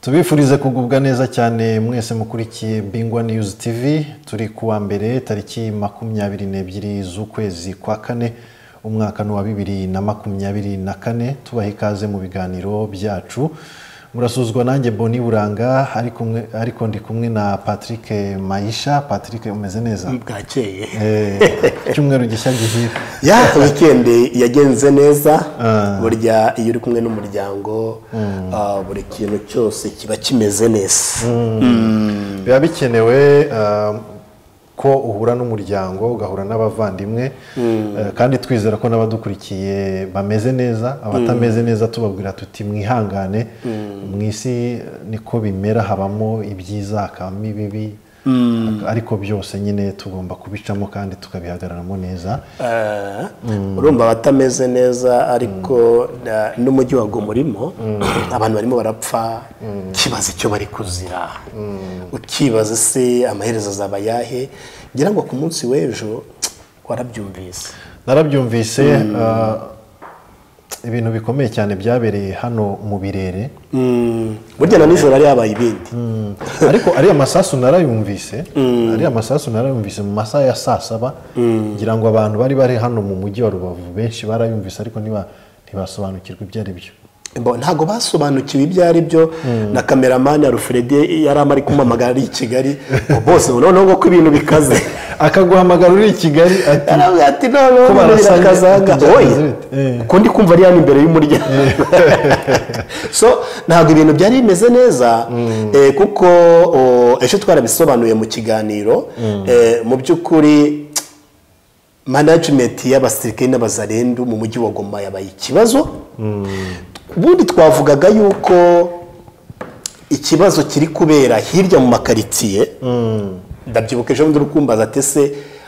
tubifurize kugubwa neza cyane mwese mukurikiye bingwa niyuzi tivi turi kuwa mbere tariki makumyabiri n'ebyiri z'ukwezi kwa kane umwaka ni uwa bibiri na makumyabiri na kane tubaha ikaze mu biganiro byacu murasuzwa nanjye boni buranga ariko umwe- ariko ndi kumwe na patrick mayisha patrick umeze neza bwakeye Eh, icyumweru gishya gihira ya wikendi yagenze neza burya iyo uri kumwe n'umuryango ah, buri kintu cyose kiba kimeze neza biba bikenewe eh, ko uhura n'umuryango ugahura n'abavandimwe eh, kandi twizera ko n'abadukurikiye bameze neza abatameze neza tubabwira tuti mwihangane mu isi eh, niko bimera habamo ibyiza hakabamo ibibi ariko byose nyine tugomba kubicamo kandi tukabihagararamo neza Eh, urumva abatameze neza ariko na- n'umujyi wa gomorimo abantu barimo barapfa kibaza icyo bari kuzira ukibaza se amaherezo azaba ayahe ngira ngo ku munsi w'ejo warabyumvise narabyumvise eh, ibintu bikomeye cyane byabereye hano mu birere burya na nijoro hari habaye ibindi ariko ariya masasu narayumvise ariya masasu narayumvise mu masaha ya saa saba ngira ngo abantu bari bari hano mu mujyi wa rubavu benshi barayumvise ariko ntiba- ntibasobanukirwa ibyo ari byo Bo, ntabwo basobanukiwe ibyo ari byo na kameramani ya rufuredi yari ari kumamagara ari i kigali ngo bose ubu noneho ko ibintu bikaze akaguhamagara uri i kigali ati yaravuga ati noneho Ko ibintu barasanye, birakazaga ati, oye bite? Eh. uko ndi kumva ari hano imbere y'umuryango so ntabwo ibintu byari bimeze neza eh, kuko o, ejo twarabisobanuye mu kiganiro eh, mu by'ukuri management y'abasirikare n'abazarendu mu mujyi wa Goma yabaye ikibazo ubundi twavugaga yuko ikibazo kiri kubera hirya mu makaritsiye ndabyibuka ejo bundi uri kumbaza ati se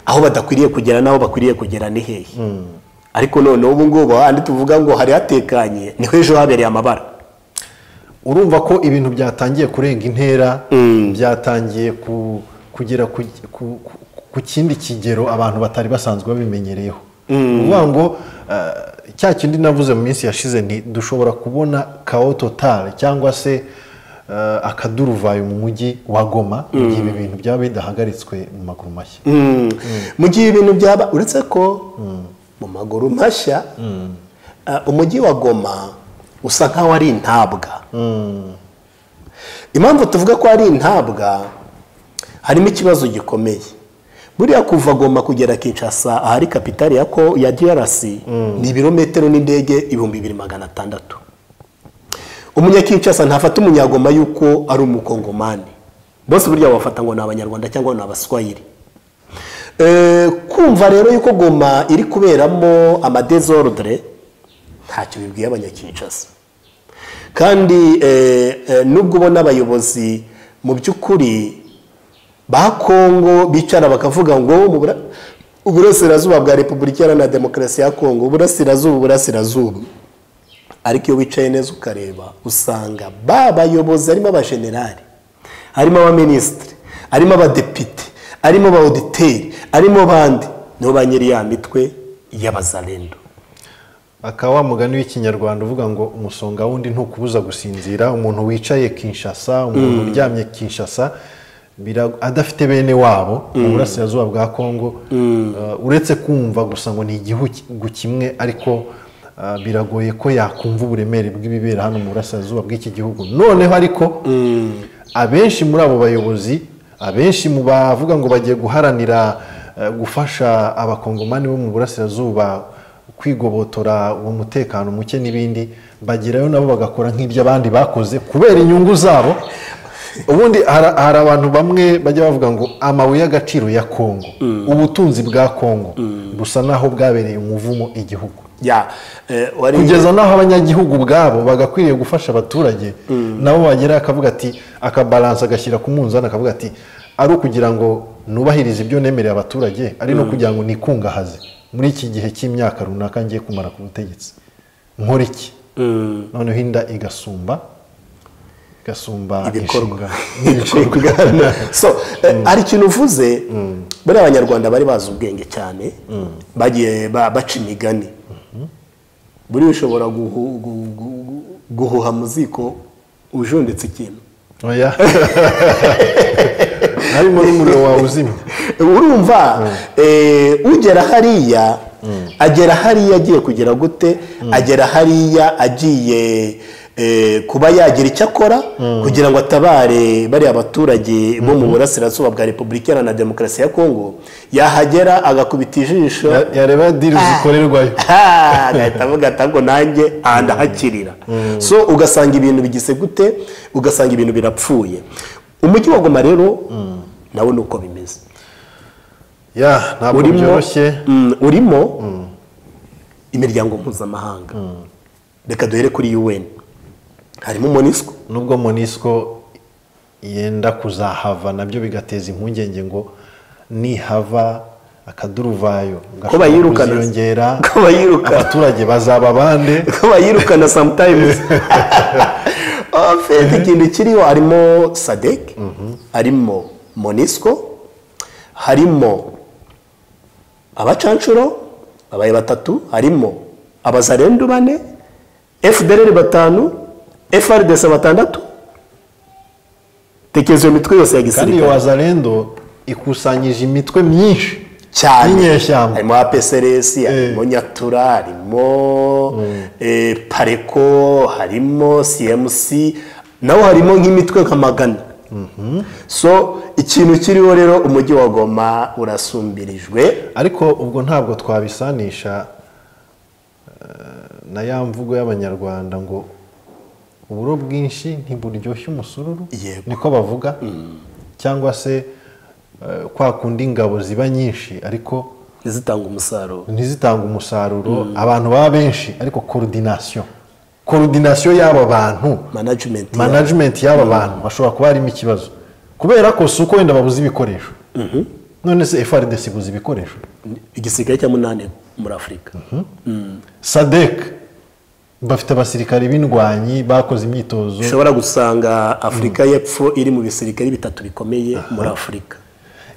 aho badakwiriye kugera n'aho bakwiriye kugera ni hehe ariko noneho ubu ngubu ahandi tuvuga ngo hari hatekanye niho ejo habereye amabara urumva ko ibintu byatangiye kurenga intera byatangiye ku- kugera ku, ku- ku- ku kindi kigero abantu batari basanzwe babimenyereyeho ni ukuvuga ngo eh, cya kindi navuze mu minsi yashize nti dushobora kubona kao totale cyangwa se eh, akaduruvayo mu mujyi wa goma mu gihe ibi bintu byaba bidahagaritswe mu maguru mashya mu gihe ibintu byaba uretse ko mu maguru mashya ah, umujyi wa goma usa nk'aho ari intabwa impamvu tuvuga ko ari intabwa harimo ikibazo gikomeye buriya kuva goma kugera kinshasa ahari kapitali ya ko ya drc ni ibirometero n'indege ibihumbi bibiri magana atandatu umunyakinshasa ntafata umunyagoma yuko ari umukongomani bose burya bafata ngo ni abanyarwanda cyangwa ni abaswayiri Eh, kumva rero yuko goma iri kuberamo amadezordre ntacyo bibwiye abanyakinshasa kandi eh, eh, nubwo ubona abayobozi mu by'ukuri ba kongo bicara bakavuga ngo mu bura- uburasirazuba bwa repubulika iharanira demokarasi ya kongo uburasirazuba uburasirazuba ariko iyo wicaye neza ukareba usanga ba bayobozi harimo abajenerali harimo abaminisitiri harimo abadepite harimo ba oditeri harimo bande nibo ba nyiri ya mitwe y'abazarendo akaba wa mugani w'ikinyarwanda uvuga ngo umusonga wundi ntukubuza gusinzira umuntu wicaye kinshasa umuntu uryamye kinshasa bira- adafite bene wabo mu burasirazuba bwa kongo uh, uretse kumva gusa ngo ni igihugu kimwe ariko uh, biragoye ko yakumva uburemere bw'ibibera hano mu burasirazuba bw'iki gihugu noneho ariko abenshi muri abo bayobozi abenshi mu bavuga ngo bagiye guharanira uh, gufasha abakongomani bo mu burasirazuba kwigobotora uwo mutekano muke n'ibindi bagerayo nabo bagakora nk'ibyo abandi bakoze kubera inyungu zabo ubundi hara- hari abantu bamwe bajya bavuga ngo amabuye y'agaciro ya kongo ubutunzi bwa kongo busa n'aho bwabereye umuvumo igihugu ya eh, wari kugeza n'aho abanyagihugu ubwabo bagakwiriye gufasha abaturage nabo bagera akavuga ati akabalansa agashyira ku munzani akavuga ati ari ukugira ngo nubahirize ibyo nemereye abaturage ari no kugira ngo nikungahaze muri iki gihe cy'imyaka runaka ngiye kumara ku butegetsi nkora iki noneho inda igasumba igasumba ibikorwa n'ibikorwa so eh, hari ikintu uvuze buriya abanyarwanda bari bazi ubwenge cyane bagiye ba- baca imigani buriya ushobora guhu- gu- gu- gu- guhuha mu ziko ujunditse ikintu oya harimo n'umuriro wawe uzimye urumva eh, ugera hariya agera hariya agiye kugera gute agera hariya agiye eh, kuba yagira icyo akora kugira ngo atabare bariya baturage bo mu burasirazuba bwa repubulika iharanira demokarasi ya kongo yahagera agakubita ijisho Ya- yareba diri zikorerwayo Ah, agahita avuga ati ahubwo nanjye aha ndahakirira so ugasanga ibintu bigise gute ugasanga ibintu birapfuye umujyi wa goma rero nawe ni uko bimeze ya ntabwo urimo byoroshye mm, urimo imiryango mpuzamahanga reka duhere kuri UN harimo MONUSCO nubwo monisco yenda kuzahava nabyo bigateza impungenge ngo nihava akaduruvayo Ko bayirukana. kuziyongera Ko bayirukana. abaturage bazaba bande ko bayirukana sometimes afite ikintu kiriho harimo sadek harimo monisco harimo abacanshuro abaye batatu harimo abazarendu bane fdr batanu frds batandatu tekereza iyo mitwe yose ya kandi iyo gisirikare wazarendo ikusanyije imitwe myinshi cyane y'inyeshyamba. harimo apcrs harimo nyatura harimo eh, pareko harimo cmc naho harimo nk'imitwe nka magana so ikintu kiriho rero umujyi wa goma urasumbirijwe ariko ubwo ntabwo twabisanisha eh, na ya mvugo y'abanyarwanda ngo uburo bwinshi ntiburyoshye umusururu Yego. niko bavuga cyangwa se eh, kwa kundi ingabo ziba nyinshi ariko zitanga umusaruro ntizitanga umusaruro abantu baba benshi ariko korodinasiyo korodinasiyo y'aba bantu management ya- management y'aba bantu hashobora kuba harimo ikibazo kubera ko si uko wenda babuze ibikoresho none se frdc ibuze ibikoresho igisirikare cya munani muri afurika sadek bafite abasirikare b'indwanyi bakoze imyitozo ushobora gusanga afurika y'epfo iri mu bisirikare bitatu bikomeye muri afurika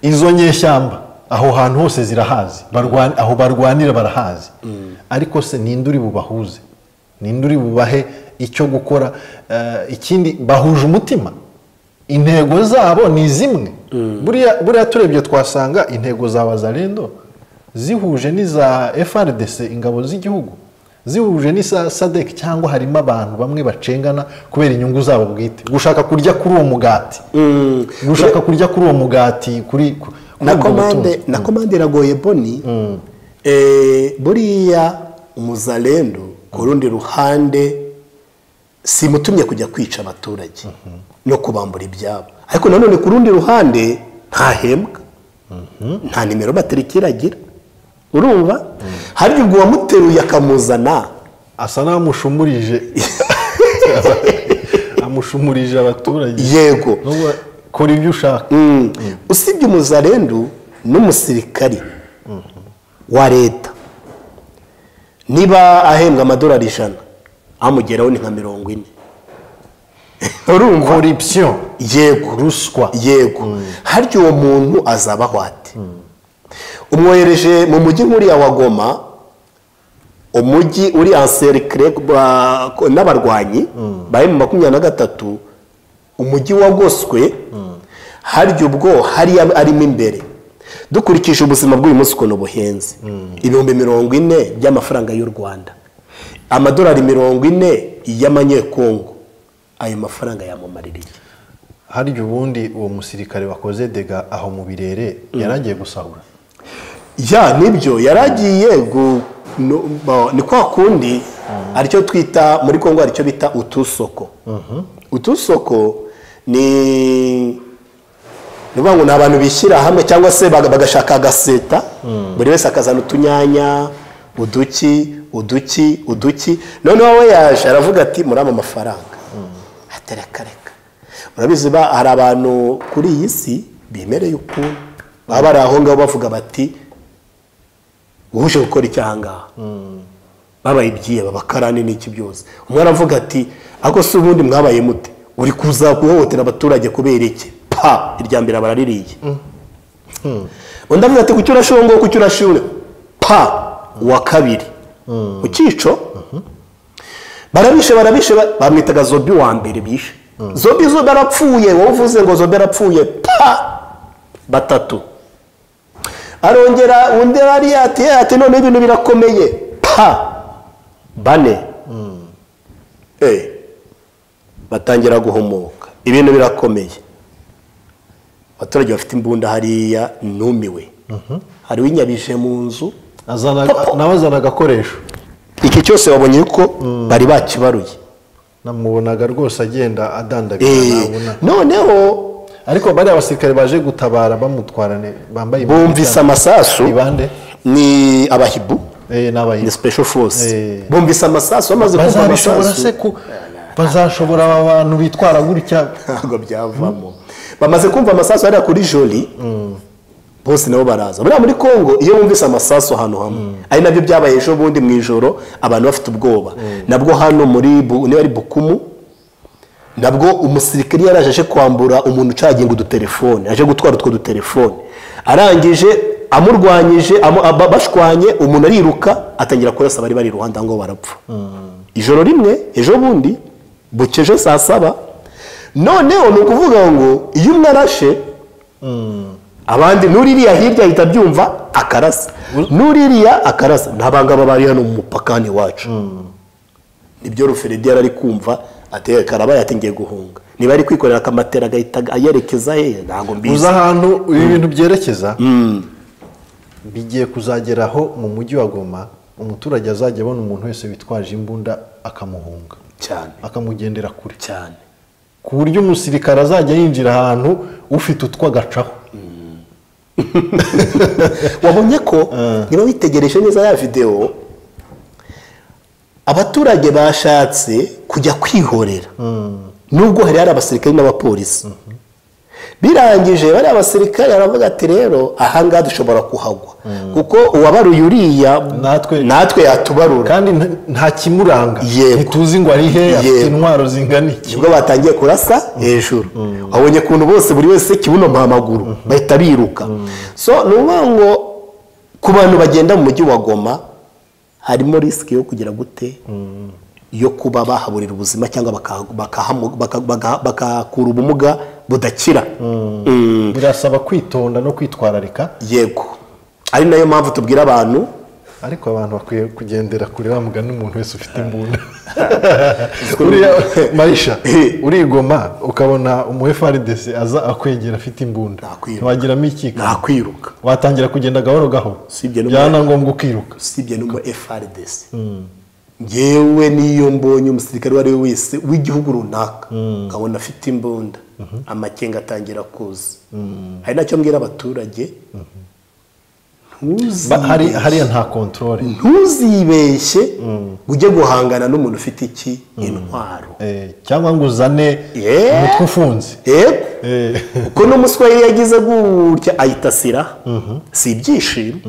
izo nyeshyamba aho hantu hose zirahazi barwa- aho barwanira barahazi ariko se ninde uri bubahuze ninde uri bubahe icyo gukora Eh, ikindi bahuje umutima intego zabo ni zimwe buriya buriya turebye twasanga intego za bazarendo zihuje n'iza frdc ingabo z'igihugu zihuje n'iza sadek cyangwa harimo abantu bamwe bacengana kubera inyungu zabo bwite gushaka kurya kuri uwo mugati gushaka kurya kuri uwo mugati kuri ku- kuri na ubwo komande butunzi. na komande iragoye boni Eh, buriya umuzalendo ku rundi ruhande simutumye kujya kwica abaturage no kubambura ibyabo ariko nanone ku rundi ruhande ntahembwa nta nimero batarikira agira urumva hari ubwo wamuteruye akamuzana asa n'amushumurije amushumurije abaturage yego Nubwo kora ibyo ushaka Mm. usibye umuzarendu n'umusirikari wa leta niba ahembwa amadolari ijana amugeraho ni nka mirongo ine urumva koripsiyo yego ruswa yego harya uwo muntu azabaho ate umwohereje mu mujyi nk'uriya wa goma umujyi uri anserikire n'abarwanyi bari mu makumyabiri na gatatu umujyi wagoswe harya ubwo hariya arimo imbere dukurikije ubuzima bw'uyu munsi ukuntu buhenze ibihumbi mirongo ine by'amafaranga y'u rwanda amadolari mirongo ine y'amanyekongo ayo mafaranga yamumarira iki harya ubundi uwo musirikare wakoze dega aho mu birere yaragiye gusahura ya nibyo yari agiye gu- no- ba- ni kwa kundi aricyo twita muri kongo aricyo bita utusoko utusoko ni ni ukuvuga ngo ni abantu bishyira hamwe cyangwa se baga- bagashaka agaseta buri wese akazana utunyanya uduki uduki uduki noneho we yaje aravuga ati muri ama mafaranga ati reka reka murabizi ba hari abantu kuri iyi si bemereye ukuntu baba bari aho ngaho bavuga bati uje gukora icyo aha ngaha babaye ibyiheba bakarani n'iki byose umwe aravuga ati ariko si ubundi mwabaye mute uri kuza guhohotera abaturage kubera iki pa irya mbere baraririye undi avuga ati kuki urashonga kuki urashonga pa uwa kabiri ku cyico barabishe barabishe ba- bamwitaga zobi wa mbere bishe zombi zombi arapfuye wowe uvuze ngo zombi arapfuye pa batatu arongera undi ariya ati "Eh, ati noneho ibintu birakomeye pa bane Eh, batangira guhumuka ibintu birakomeye abaturage bafite imbunda hariya numiwe hari uwinyabije mu nzu Azana- nawe azana agakoresho iki cyose babonye yuko bari bakibaruye namubonaga rwose agenda adandagira Eh, nabona noneho ariko bariya basirikare baje gutabara bamutwarane bambaye imyenda bumvise itandukanye. amasasu Ni bande? ni abahibu Eh, ni abayiru. ni special force Eh. bumvise amasasu bamaze kumva bazabishobora amasasu se ku bazashobora aba bantu bitwara gutya ntabwo byavamo bamaze kumva amasasu hariya kuri joli bose nabo baraza buriya muri congo iyo bumvise amasasu ahantu hamwe ari nabyo byabaye ejo bundi mu ijoro abantu bafite ubwoba nabwo hano muri Bu- niba ari bukumu nabwo umusirikare yaraje aje kwambura umuntu ucaginga udutelefone aje gutwara utwo dutelefone arangije amurwanyije amu- aba- bashwanye umuntu ariruka atangira kurasa abari bari iruhande aho ngaho barapfa ijoro rimwe ejo bundi bukeje saa saba noneho ni ukuvuga ngo iyo umwe arashe abandi n'uririya hirya ahita abyumva akarasa n'uririya akarasa ntabangaba bari hano mu mupakani wacu nibyo ruferedi yari ari kumva ateye karabaye ati ngiye guhunga niba ari kwikorera akamatera agahita ayerekeza he ntabwo uzi mbizi ahantu ibi bintu byerekeza bigiye kuzageraho mu mujyi wa goma umuturage azajya abona umuntu wese witwaje imbunda akamuhunga cyane akamugendera kure cyane ku buryo umusirikare azajya yinjira ahantu ufite utwo agacaho wabonye ko niba witegereje neza ya videwo abaturage bashatse kujya kwihorera nubwo hari hari abasirikare n'abapolisi birangije bariya basirikare aravuga ati rero ahangaha dushobora kuhagwa kuko uwabaruye uriya Natwe- natwe yatubarura kandi nta- nta kimuranga Yego. ntituzi ngo ari he afite Yego. intwaro zingana iki nibwo batangiye kurasa hejuru wabonye ukuntu bose buri wese kibuno mpamaguru bahita biruka so ni ukuvuga ngo ku bantu bagenda mu mujyi wa goma harimo risiki yo kugira gute yo kuba bahaburira ubuzima cyangwa bakahamu- baka- baka- bakakura ubumuga budakira Mm. birasaba kwitonda no kwitwararika yego ari nayo mpamvu tubwira abantu ariko abantu bakwiye kugendera kure bamugana umuntu wese ufite imbunda uriya marisha urigoma ukabona umu FRDC aza akwegera afite imbunda Nakwiruka. ntiwagiramo ikika nakwiruka watangira kugenda gahoro gahoro Usibye no- byaba na ngombwa ukiruka usibye no mu FRDC ngewe niyo mbonye umusirikare uwo ari we wese w'igihugu runaka nkabona afite imbunda amakenga atangira kuza hari nacyo mbwira abaturage Ba- hari- ntuzibeshye hariya nta kontorore ntuzibeshye ujye guhangana n'umuntu ufite iki intwaro cyangwa ngo uzane Yeah. umutwe ufunze yego Eh, kuko n'umuswahili yagize gutya ahita asiraha si ibyishimo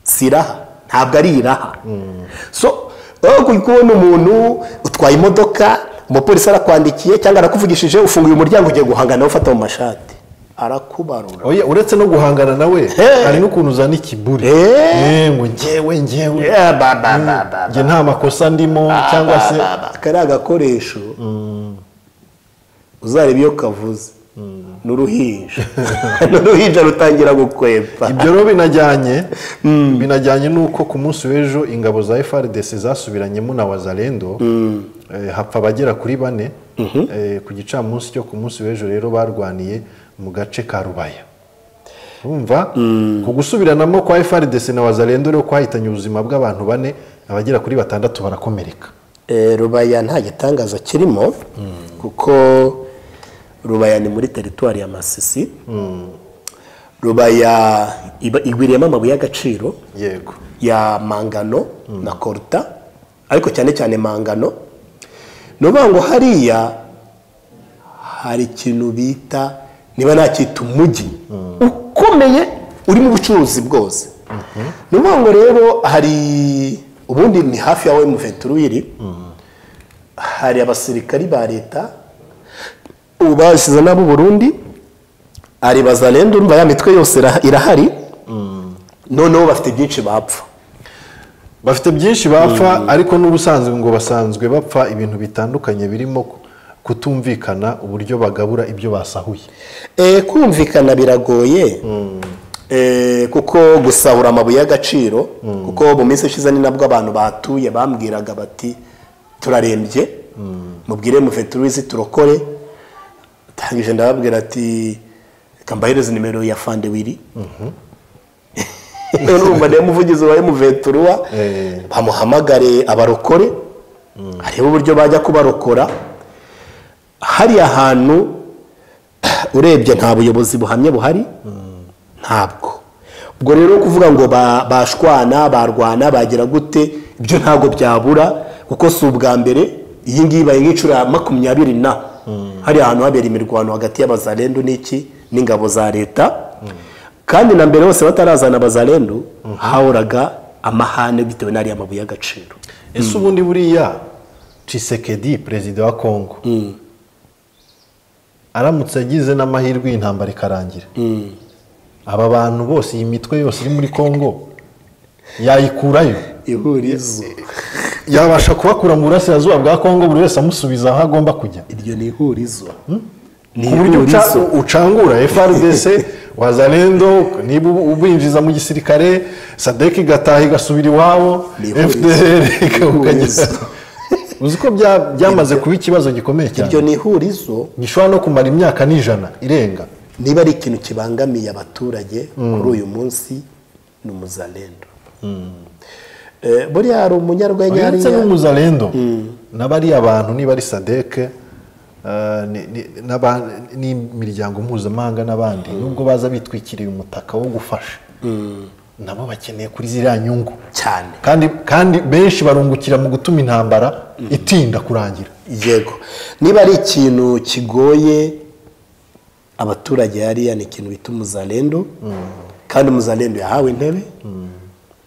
si iraha ntabwo ari iraha so wowe uri kubona umuntu utwaye imodoka umupolisi arakwandikiye cyangwa arakuvugishije ufunguye umuryango ugiye guhangana nawe ufata mu mashati arakubarura oya, uretse no guhangana nawe Eh. hari n'ukuntu uzana ikiburi Eh. Eh, ngo ngewe ngewe Yeah, ba, ba, ba, ba, ba. njye nta makosa ndimo cyangwa se kariya gakoresho uzareba iyo kavuze n'uruhinja n'uruhinja rutangira gukwepa ibyo rero binajyanye binajyanye n'uko ku munsi w'ejo ingabo za frdc zasubiranyemo na wazarendo eh, hapfa abagera kuri bane Eh, ku gicamunsi cyo ku munsi w'ejo rero barwaniye mu gace ka rubaya urumva ku gusubiranamo kwa frdc na wazarendo rero kwahitanye ubuzima bw'abantu bane abagera kuri batandatu barakomereka Eh, rubaya nta gitangaza kirimo kuko rubaya ni muri teritwari ya masisi rubaya iba- igwiriyemo amabuye y'agaciro yego ya mangano na koruta ariko cyane cyane mangano ni ukuvuga ngo hariya hari ikintu bita niba nacyita umujyi ukomeye urimo ubucuruzi bwose ni ukuvuga ngo rero hari ubundi ni hafi ya emuventurwiri hari abasirikari ba leta ubu bashyize n'abo Burundi hari bazarenda urumva ya mitwe yose ira- irahari noneho bafite byinshi bapfa bafite byinshi bapfa ariko n'ubusanzwe ngo basanzwe bapfa ibintu bitandukanye birimo kutumvikana uburyo bagabura ibyo basahuye Eh, kumvikana biragoye Eh, kuko gusahura amabuye y'agaciro kuko mu minsi ishize ni nabwo abantu bahatuye bambwiraga bati turarembye mubwire muve turuzi turokore ndangije ndababwira ati reka mbahereze nimero ya fande wiri urumva niyo muvugizi wa emuventuruwa Eh. bamuhamagare abarokore arebe uburyo bajya kubarokora hariya hantu urebye nta buyobozi buhamye buhari ntabwo ubwo rero kuvuga ngo ba- bashwana barwana bagira gute ibyo ntabwo byabura kuko si ubwa mbere iyi ngiyi ibaye nk'inshuro ya makumyabiri na hariya hantu habera imirwano hagati y'abazarendo n'iki n'ingabo za leta kandi na mbere hose batarazana abazarendo hahoraga amahane bitewe n'ariya mabuye y'agaciro ese ubundi buriya cisekedi perezida wa kongo aramutse agize n'amahirwe y'intambara ikarangira aba bantu bose iyi mitwe yose iri muri kongo yayikurayo ihurizo yabasha kubakura mu burasirazuba bwa kongo buri wese amusubiza aho agomba kujya iryo ni ihurizo ni ku buryo uca- ucangura frdc wazalendo niba ubu- ubinjiza mu gisirikare sadek igataha igasubira iwabo Ni ihurizo. fdr ikawugageza Ihurizo. uzi ko bya- byamaze kuba ikibazo gikomeye cyane iryo ni ihurizo gishobora no kumara imyaka n'ijana irenga niba ari ikintu kibangamiye abaturage kuri uyu munsi ni umuzarendo Eh, buriya hari umunyarwenya ndetse hariya n'umuzarendo n'abariya bantu niba ari sadeke n'imiryango mpuzamahanga n'abandi nubwo baza bitwikiriye umutaka wo gufasha nabo bakeneye kuri ziriya nyungu cyane kandi kandi benshi barungukira mu gutuma intambara itinda kurangira yego niba ari ikintu kigoye abaturage hariya ni ikintu bita umuzarendo kandi umuzarendo yahawe intebe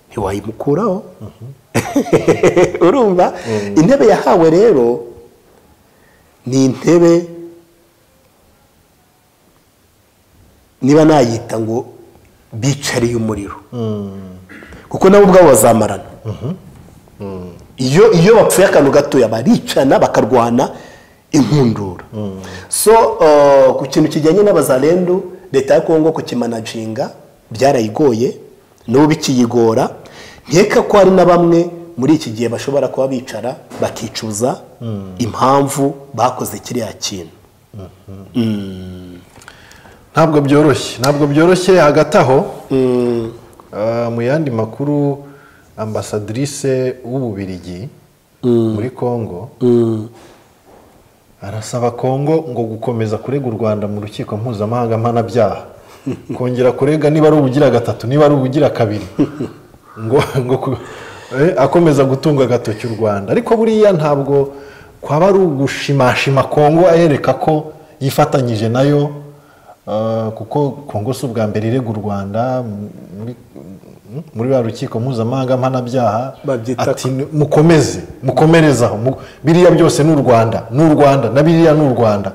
ntiwayimukuraho urumva intebe yahawe rero ni intebe niba nayita ngo bicariye umuriro kuko nabo ubwabo bazamarana iyo iyo bapfuye akantu gatoya baricana bakarwana inkundura so eh, ku kintu kijyanye n'abazarendo leta ya kongo kukimanajinga byarayigoye n'ubu bikiyigora nkeka ko hari na bamwe muri iki gihe bashobora kuba bicara bakicuza impamvu bakoze kiriya kintu ntabwo byoroshye ntabwo byoroshye hagati aho Ah, mu yandi makuru ambasadrise w'ububirigi muri congo arasaba congo ngo gukomeza kurega u rwanda mu rukiko mpuzamahanga mpanabyaha kongera kurega niba ari ubugira gatatu niba ari ubugira kabiri ngo ngo ku- eh, akomeza gutunga agatoki u rwanda ariko buriya ntabwo kwaba ari ugushimashima kongo ayereka ko yifatanyije nayo ah, kuko kongo si ubwa mbere irega u rwanda m- muri- m- muri ba rukiko mpuzamahanga mpanabyaha Babyita ati mukomeze mukomerezaho mu- biriya byose ni u rwanda ni u rwanda na biriya ni u rwanda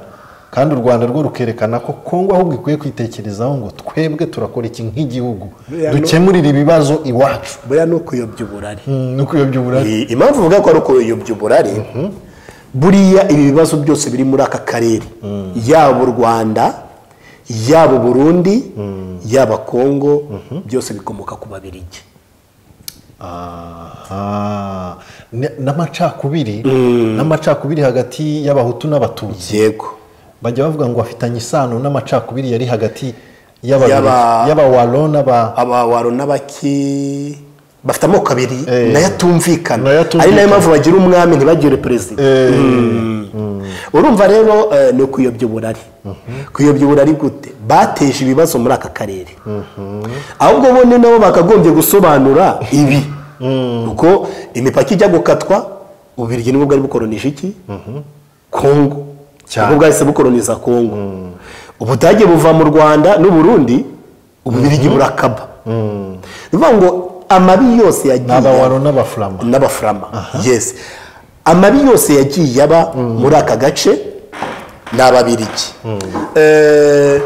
kandi u rwanda rwo rukerekana ko kongo ahubwo ikwiye kwitekerezaho ngo twebwe turakora iki nk'igihugu Buriya ni- dukemurire ibibazo iwacu buriya ni ukuyobya uburari no kuyobya uburari Iyi- impamvu uvuga ko ari ukuyobya uburari buriya ibi bibazo byose biri muri aka karere yaba u rwanda yaba uburundi yaba kongo byose bikomoka ku babirigi aha Ne- n'amacakubiri n'amacakubiri hagati y'abahutu n'abatutsi yego bajya bavuga ngo afitanye isano n'amacakubiri yari hagati y'aba- Y'aba- y'abawaro n'aba abawaro n'abaki bafite amoko abiri Eh. nayo atumvikana Nayo ari atumvikana. nayo mpamvu bagira umwami ntibagire perezida urumva rero eh, ni ukuyobya uburari kuyobya uburari gute bateje ibibazo muri aka karere ahubwo bone nabo bakagombye gusobanura ibi kuko imipaka ijya gukatwa ububirigi nibwo bwari bukoronije iki kongo Cyane. nibwo bwahise bukoroniza kongo ubudage buva mu rwanda n'uburundi ububirigi burakaba ni ukuvuga ngo amabi yose yagiye n'abawaro n'abafurama n'abafurama yes amabi yose yagiye aba muri aka gace ni ababirigi Eh,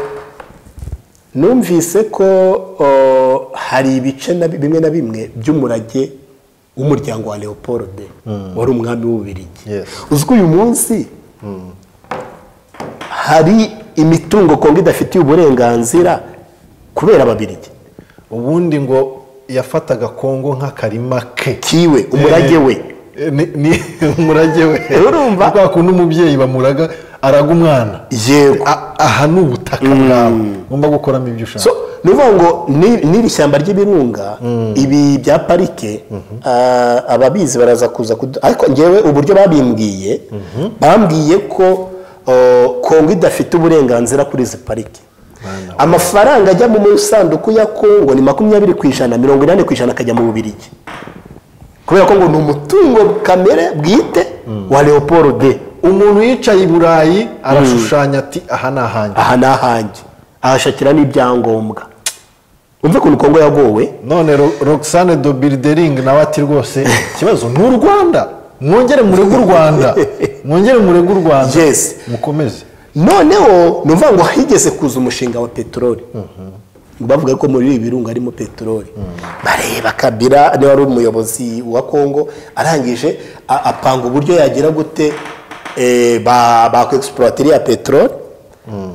numvise ko oh, hari ibice na bi- bimwe na bimwe by'umurage w'umuryango wa leopold wari umwami w'ububirigi Yes. uzi ko uyu munsi hari imitungo kongo idafitiye uburenganzira kubera ababiligi ubundi ngo yafataga kongo nk'akarima ke kiwe umurage we Eh, ni- ni umurage we Urumva? Ni kwa kundi umubyeyi bamuraga araga umwana yego A- aha ni ubutaka bwawe ugomba gukoramo ibyo ushaka so ni ukuvuga ngo ni- n'iri shyamba ry'ibirunga ibi bya parike ah, ababizi baraza kuza kudu- ariko ngewe uburyo babimbwiye bambwiye ko oh, kongo idafite uburenganzira kuri izi parike amafaranga ajya mu isanduku ya kongo ni makumyabiri ku ijana mirongo inani ku ijana akajya mu bubirigi kubera ko ngo ni umutungo kamere bwite wa leopold de umuntu yicaye i burayi arashushanya ati aha ni ahanjye aha ni ahanjye ahashakira n'ibyangombwa umve ukuntu kongo yagowe none Ro- roxane do birideringi nawe ati rwose ikibazo ni u rwanda mwongere murege u rwanda mwongere murege u rwanda Yes. mukomeze noneho ni ukuvuga ngo higeze kuza umushinga wa peteroli bavuga ko muri ibi birunga harimo peteroli bareba kabira niba ari umuyobozi wa kongo arangije a- apanga uburyo yagira gute eh, ba bakwegisipurata iriya peteroli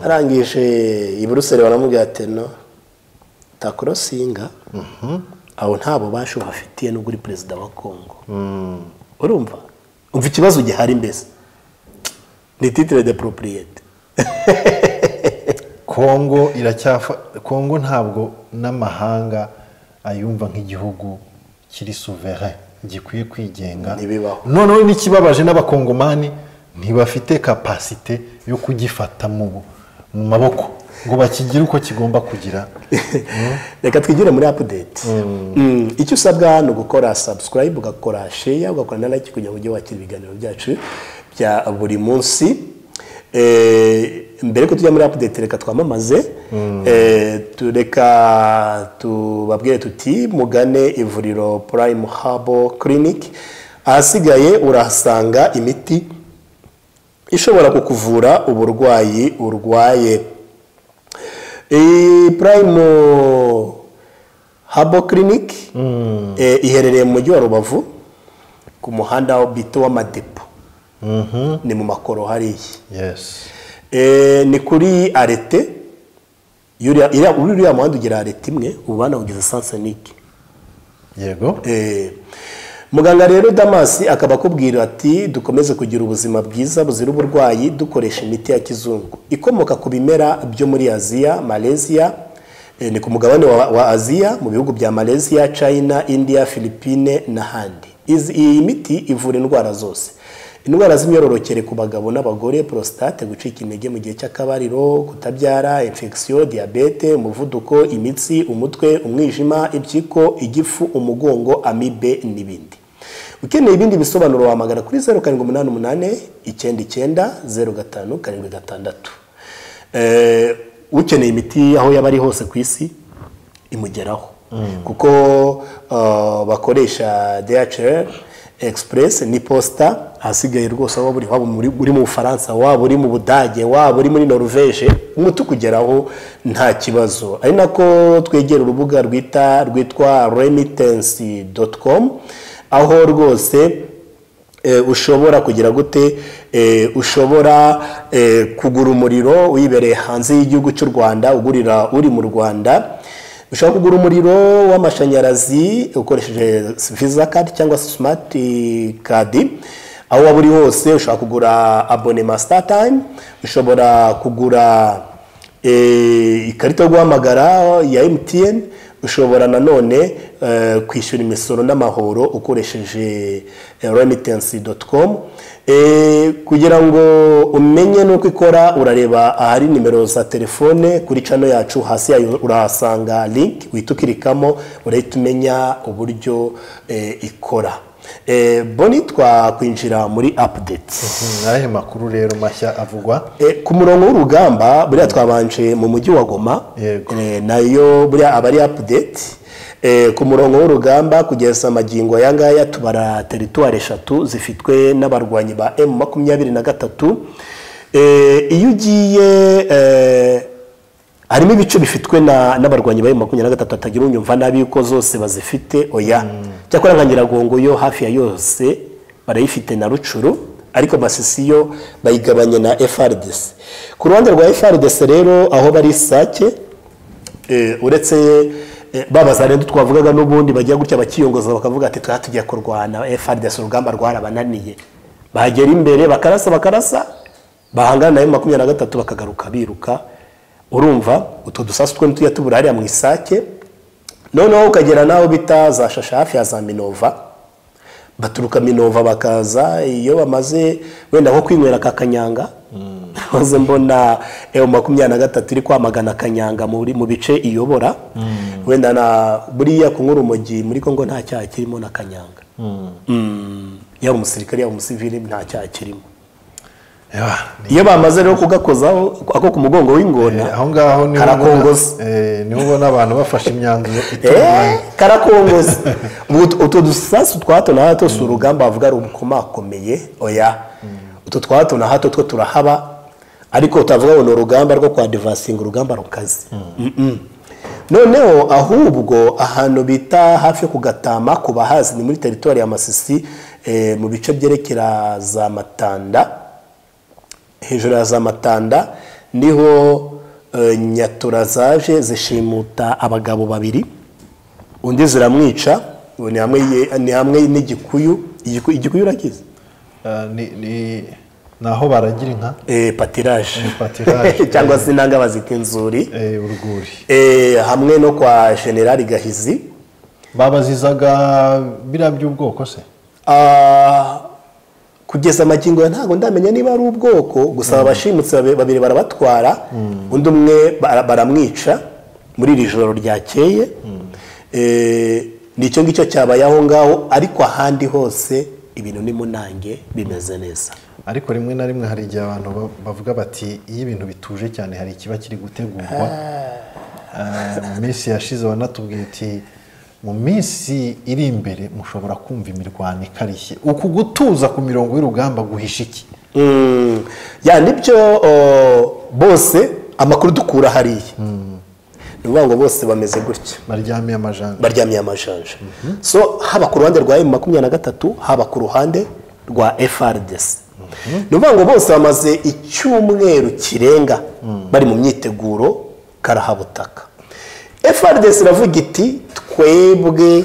arangije i buruseli baramubwira ati no takorosinga abo nta bubasha uhafitiye n'ubwo uri perezida wa kongo urumva umva ikibazo gihari mbese ni titire de poropuriyete kongo iracyafa kongo ntabwo n'amahanga ayumva nk'igihugu kiri souverain gikwiye kwigenga Ntibibaho. noneho n'ikibabaje n'abakongomani ntibafite kapasite yo kugifata mu mu maboko ngo bakigire uko kigomba kugira reka twigire muri apudeti icyo usabwa ni ugukora sabusikarayibu ugakora sheya ugakora na layiki kugira ngo ujye wakira ibiganiro byacu bya buri munsi Eh, mbere ko tujya muri apudeti reka twamamaze Eh, tu- reka tubabwire tuti mugane ivuriro purayimu habo kiriniki ahasigaye urahasanga imiti ishobora kukuvura uburwayi urwaye iyi purayimu habo kiriniki iherereye mu mujyi wa rubavu ku muhanda bito w'amadepo ni mu makoro hariya yes Eh, ni kuri arete yuriya iriya- uriya muhanda ugira arete imwe ubana kugeza sansenike yego Eh, muganga rero damasi akaba akubwira ati dukomeze kugira ubuzima bwiza buzira uburwayi dukoresha imiti ya kizungu ikomoka ku bimera byo muri aziya malaysia eh, ni ku mugabane wa, wa aziya mu bihugu bya malaysia china india philippine n'ahandi Izi- iyi miti ivura indwara zose indwara z'imyororokere ku bagabo n'abagore prostate gucika intege mu gihe cy'akabariro kutabyara infection diyabete umuvuduko imitsi umutwe umwijima impyiko igifu umugongo amibe n'ibindi ukeneye ibindi bisobanuro wahamagara kuri zeru karindwi umunani umunani icyenda icyenda zeru gatanu karindwi gatandatu Eh, ukeneye imiti aho yaba ari hose ku isi imugeraho kuko uh, bakoresha DHL Express ni posta ahasigaye rwose waba uri waba muri- uri mu Bufaransa waba uri mu Budage waba uri muri Norvège umuti ukugeraho nta kibazo ari nako twegera urubuga rwita rwitwa remittance.com aho rwose eh, ushobora kugira gute eh, ushobora eh, kugura umuriro wibereye hanze y'igihugu cy'u rwanda ugurira uri mu rwanda ushobora kugura umuriro w'amashanyarazi ukoresheje visa card cyangwa se smart card aho waba uri hose ushobora kugura abonema star time ushobora kugura Eh, ikarita yo guhamagara ya MTN ushobora nanone eh, kwishyura imisoro n'amahoro ukoresheje remittance.com kugira ngo umenye n'uko ikora urareba ahari nimero za telefone kuri cano yacu hasi yayo urahasanga link uhita ukirikamo urahita umenya uburyo eh, ikora Eh, boni twakwinjira muri update ni ayahe makuru rero mashya avugwa Eh, ku murongo w'urugamba buriya twabanje mu mujyi wa goma Yego. Eh, nayo buriya aba ari apudeti ku murongo w'urugamba kugeza amagingo aya ngaya tubara teritwari eshatu zifitwe n'abarwanyi ba emu makumyabiri na gatatu Eh, iyo ugiye eh, harimo ibice bifitwe na- n'abarwanyi ba emu makumyabiri na gatatu hatagira unyumva nabi yuko zose bazifite oya cyakora nka nyiragongo yo hafi ya yose barayifite na rucuru ariko masisiyo bayigabanya na FRDC ku ruhande rwa FRDC rero aho bari sake eh, uretse eh, ba bazarenda twavugaga n'ubundi bajya gutya bakiyongoza bakavuga ati tuba tujya kurwana FRDC urugamba rwarabananiye bagera imbere bakarasa bakarasa bahangana nayo makumyabiri na gatatu bakagaruka biruka urumva utwo dusasu two tujya tubura hariya mu isake noneho ukagera n'aho bita za shasha hafi ya za minova baturuka minova bakaza iyo bamaze wenda nko kwinywera aka kanyanga maze mbona eyo makumyabiri na gatatu iri kwamagana akanyanga muri- mu bice iyobora wenda na buriya kunyura urumogi muri kongo nta cyaha kirimo n'akanyanga Mm. yaba umusirikare yaba umusivili nta cyaha kirimo Yeah, ni- iyo bamaze rero kugakozaho ako ku mugongo w'ingona eh, aho ngaho niho ubona- karakongoza eh, niho ubona abantu bafashe imyanzuro Eh, itunguranye karakongoza Ubu ut- utwo dusasu twa hato na hato si urugamba bavuga rukomakomeye oya utwo twa hato na hato two turahaba ariko utavuga ngo ni urugamba rwo kwa divasinga urugamba rukaze Mm-mm. noneho ahubwo ahantu bita hafi yo kugatama ku bahazi ni muri teritori ya masisi eh, mu bice byerekera za matanda hejuru ya za matanda niho eh, nyatura zaje zishimuta abagabo babiri undi ziramwica ubu ni hamwe ye- ni hamwe n'igikuyu Igiku- igikuyu urakizi Eh, ni- ni ni aho baragira inka Eh, patiraje patiraje. cyangwa se inanga bazita inzuri eh, urwuri Eh, hamwe no kwa generali gahizi babazizaga biriya by'ubwoko se Ah, kugeza amagingo ya ntabwo ndamenya niba ari ubwoko gusa abashimutse babe- babiri barabatwara undi umwe bara- baramwica muri iri joro ryakeye Eh, ni icyo ngicyo cyabaye aho ngaho ariko ahandi hose ibintu ni munange bimeze neza ariko rimwe na rimwe hari igihe abantu ba- bavuga bati iyo ibintu bituje cyane hari ikiba kiri gutegurwa Eh, mu minsi yashize wanatubwiye uti mu minsi iri imbere mushobora kumva imirwano ikarishye uku gutuza ku mirongo y'urugamba guhisha iki Mm, ya nibyo oh, bose amakuru dukura hariya ni ukuvuga ngo bose bameze gutya baryamiye amajanja baryamiye amajanja so haba ku ruhande rwa emu makumyabiri na gatatu haba ku ruhande rwa FRDC ni ukuvuga ngo bose bamaze icyumweru kirenga bari mu myiteguro karahabutaka FRDC iravuga iti twebwe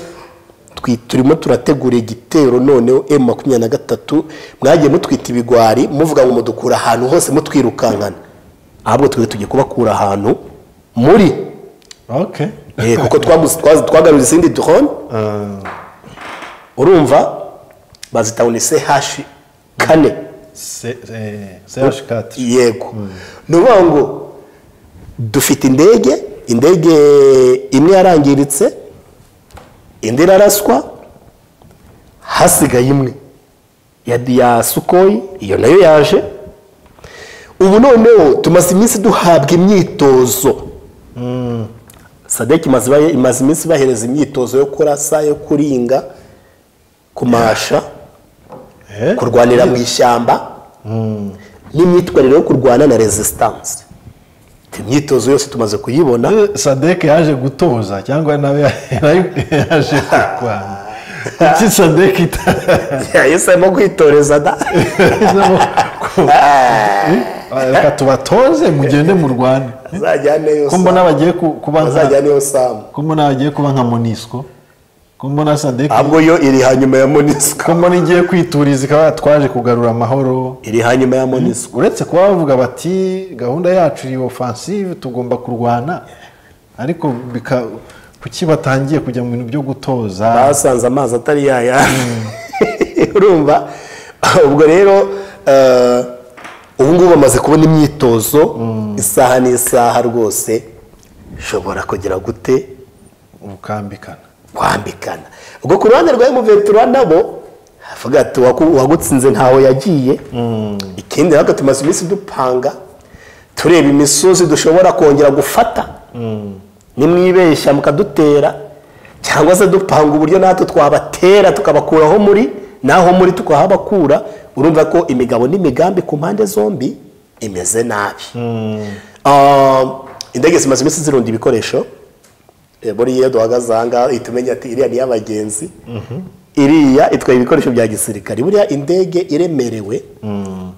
twi- turimo turategura igitero noneho emu makumyabiri na gatatu mwagiye mutwita ibigwari muvuga ngo mudukura ahantu hose mutwirukankana ahubwo twe tugiye kubakura ahantu muri okay Eh, kuko twamuzi- twazi- twagaruye izindi drone Eh, urumva bazita unise hashi kane se- eh, CH4 yego ni ukuvuga ngo dufite indege indege imwe yarangiritse indi iraraswa hasigaye imwe ya ya sukoyi iyo nayo yaje ubu noneho tumaze iminsi duhabwa imyitozo sadek imaze ibahe- imaze iminsi ibahereza imyitozo yo kurasa yo kuringa kumasha Eh, kurwanira mu ishyamba n'imyitwarire yo kurwana na resistance imyitozo yose tumaze kuyibona eh, sadek yaje gutoza cyangwa nawe nayo yaje kurwana kuki sadek ita- yahisemo kwitoreza da reka tubatoze mugende mu rwanda azajyaneyo ko mbona bagiye ku- kuba nka azajyaneyo samu ko mbona bagiye kuba nka monisco ko mbona sadek ahubwo yo iri hanyuma ya monisco ko mbona igiye kwituriza ikaba twaje kugarura amahoro iri hanyuma ya monisco uretse kuba bavuga bati gahunda yacu iri offensive tugomba kurwana ariko bika kuki batangiye kujya mu bintu byo gutoza basanze amazi atari yaya urumva ubwo rero eh, ubu ngubu bamaze kubona imyitozo isaha n'isaha rwose ushobora kugira gute gukambikana kwambikana ubwo ku ruhande rwa emuventura nabo havuga ati "Uwaku- uwagutsinze ntaho yagiye ikindi nabwo tumaze iminsi dupanga tureba imisozi dushobora kongera gufata nimwibeshya mukadutera cyangwa se dupanga uburyo natwe twabatera tukabakuraho muri naho muri tukahabakura urumva ko imigabo n'imigambi ku mpande zombi imeze nabi Ah, indege zimaze iminsi zirunda ibikoresho Eh, buriya iyo duhagaze aha ngaha ihita umenya ati iriya ni iy'abagenzi iriya itwaye ibikoresho bya gisirikare buriya indege iremerewe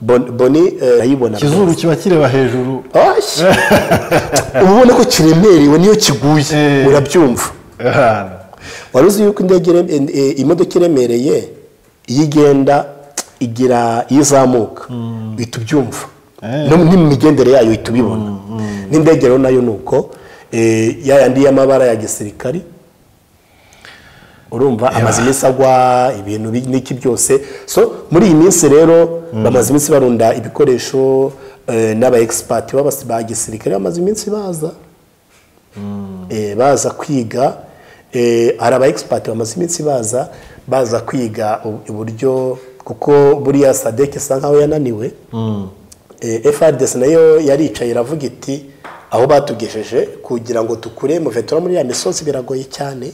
Bon- boni eh, arayibona ikizuru kiba kireba hejuru Osh! uba ubona ko kiremerewe niyo kiguye Eh. urabyumva ahantu wari uzi yuko indege ire- eh, eh, imodoka iremereye iyo igenda igira iyo izamuka uhita ubyumva Eh. no no mu migendere yayo uhita ubibona n'indege rero nayo ni uko eh, ya yandi y'amabara ya gisirikari urumva amaze iminsi agwa ibintu bi- n'iki byose so muri iyi minsi rero bamaze iminsi barunda ibikoresho eh, n'aba egisipati b'abasi- ba gisirikare bamaze iminsi baza Eh, baza kwiga eh, hari aba egisipati bamaze iminsi baza baza kwiga u- uburyo kuko buriya sadek isa nkaho yananiwe Eh, FRDC nayo yaricaye iravuga iti aho batugejeje kugira ngo tukure muvetura muri ya misozi biragoye cyane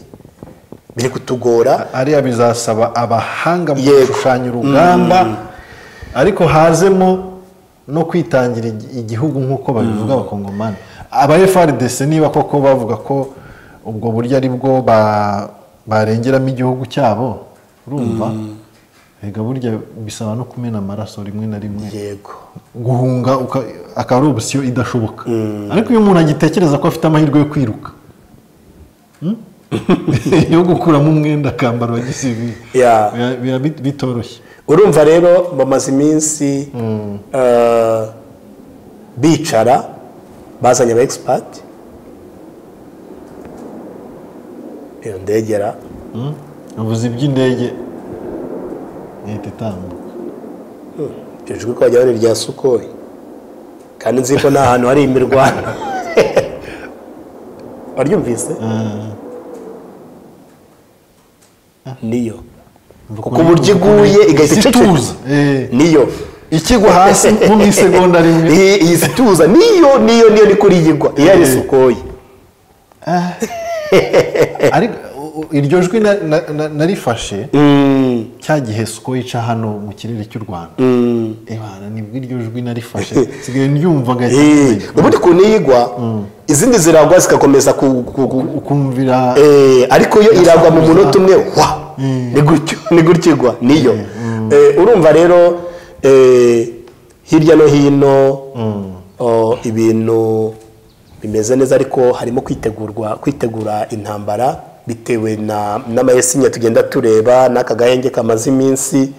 biri kutugora ariya bizasaba abahanga mu Yego. gushushanya urugamba ariko hazemo no kwitangira igi- igihugu nk'uko babivuga abakongomani aba frdc niba koko bavuga ko ubwo buryo ari bwo ba- barengeramo igihugu cyabo urumva rega burya bisaba no kumena amaraso rimwe na rimwe yego guhunga uka- akaba ari opisiyo idashoboka ariko iyo umuntu agitekereza ko afite amahirwe yo kwiruka hmm? yo gukuramo umwenda akambara wa gisivili Yeah. Biba- biba bit- bitoroshye urumva rero bamaze iminsi eh, bicara bazanye aba egisipati iyo ndegera Hmm? ubuzi bw'indege ihita itambuka iryo jwi ko bajya bari irya sukoyi kandi nzi ko nta hantu hari imirwano waryumvise niyo kuko uburyo iguye igahita Isi iceceka. ituza. Eh. niyo ikigwa hasi nko mu isegonda rimwe iyi iyi si ituza niyo niyo niyo ni kuri iyi igwa iyo ari Eh. sukoyi ariko u- u- iryo jwi na- na- na- narifashe cya gihe siko yica hano mu kirere cy'u rwanda ebana nibwo iryo jwi narifashe nsigaye nyumvaga Eh, cyane ubundi ku niyigwa izindi ziragwa zikakomeza ku- ku- ku- ukumvira Eh, ariko yo iragwa mu munota umwe wa ni gutyo ni gutyo igwa niyo Eh, urumva rero eh, hirya no hino oh, ibintu bimeze neza ariko harimo kwitegurwa kwitegura intambara bitewe na n'amayesinya tugenda tureba n'aka gahenge kamaze iminsi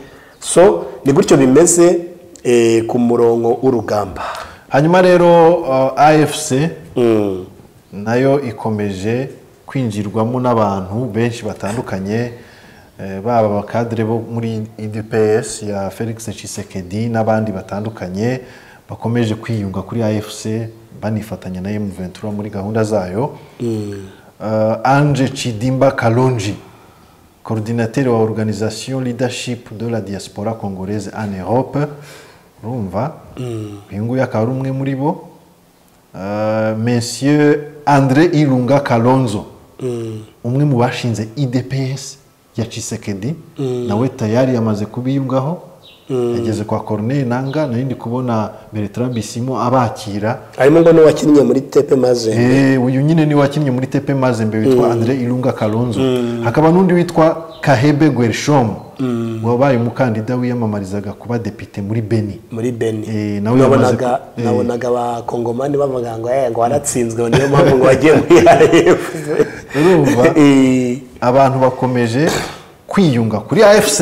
so ni gutyo bimeze eh, ku murongo w'urugamba hanyuma rero uh, afc nayo ikomeje kwinjirwamo n'abantu benshi batandukanye eh, baba abakadire bo muri idps ya felix cisekedi n'abandi batandukanye bakomeje kwiyunga kuri afc banifatanya na m ventura muri gahunda zayo Uh, ange chidimba kalonji coordinateur wa organisation leadership de la diaspora congolaise en europe urumva uyu nguyu akaba ari umwe muri bo Uh, monsieur andre irunga kalonzo umwe mu bashinze idps ya cisekedi nawe tayari yamaze kubiyungaho yageze kwa corneille nanga nari ndi kubona bertrand bisimo abakira harimo ngo n'uwakinnye muri tepe maze Eh, uyu nyine ni wakinnye muri tepe mazembe witwa andre irunga kalonzo hakaba n'undi witwa kahebe gwershom wabaye umukandida wiyamamarizaga kuba depite muri beni muri beni Eh, nawe nabonaga yamaze ku- eh. nabonaga abakongomani bavuga ngo eh ngo waratsinzwe niyo mpamvu ngo wagiye muri arf Urumva? abantu bakomeje kwiyunga kuri afc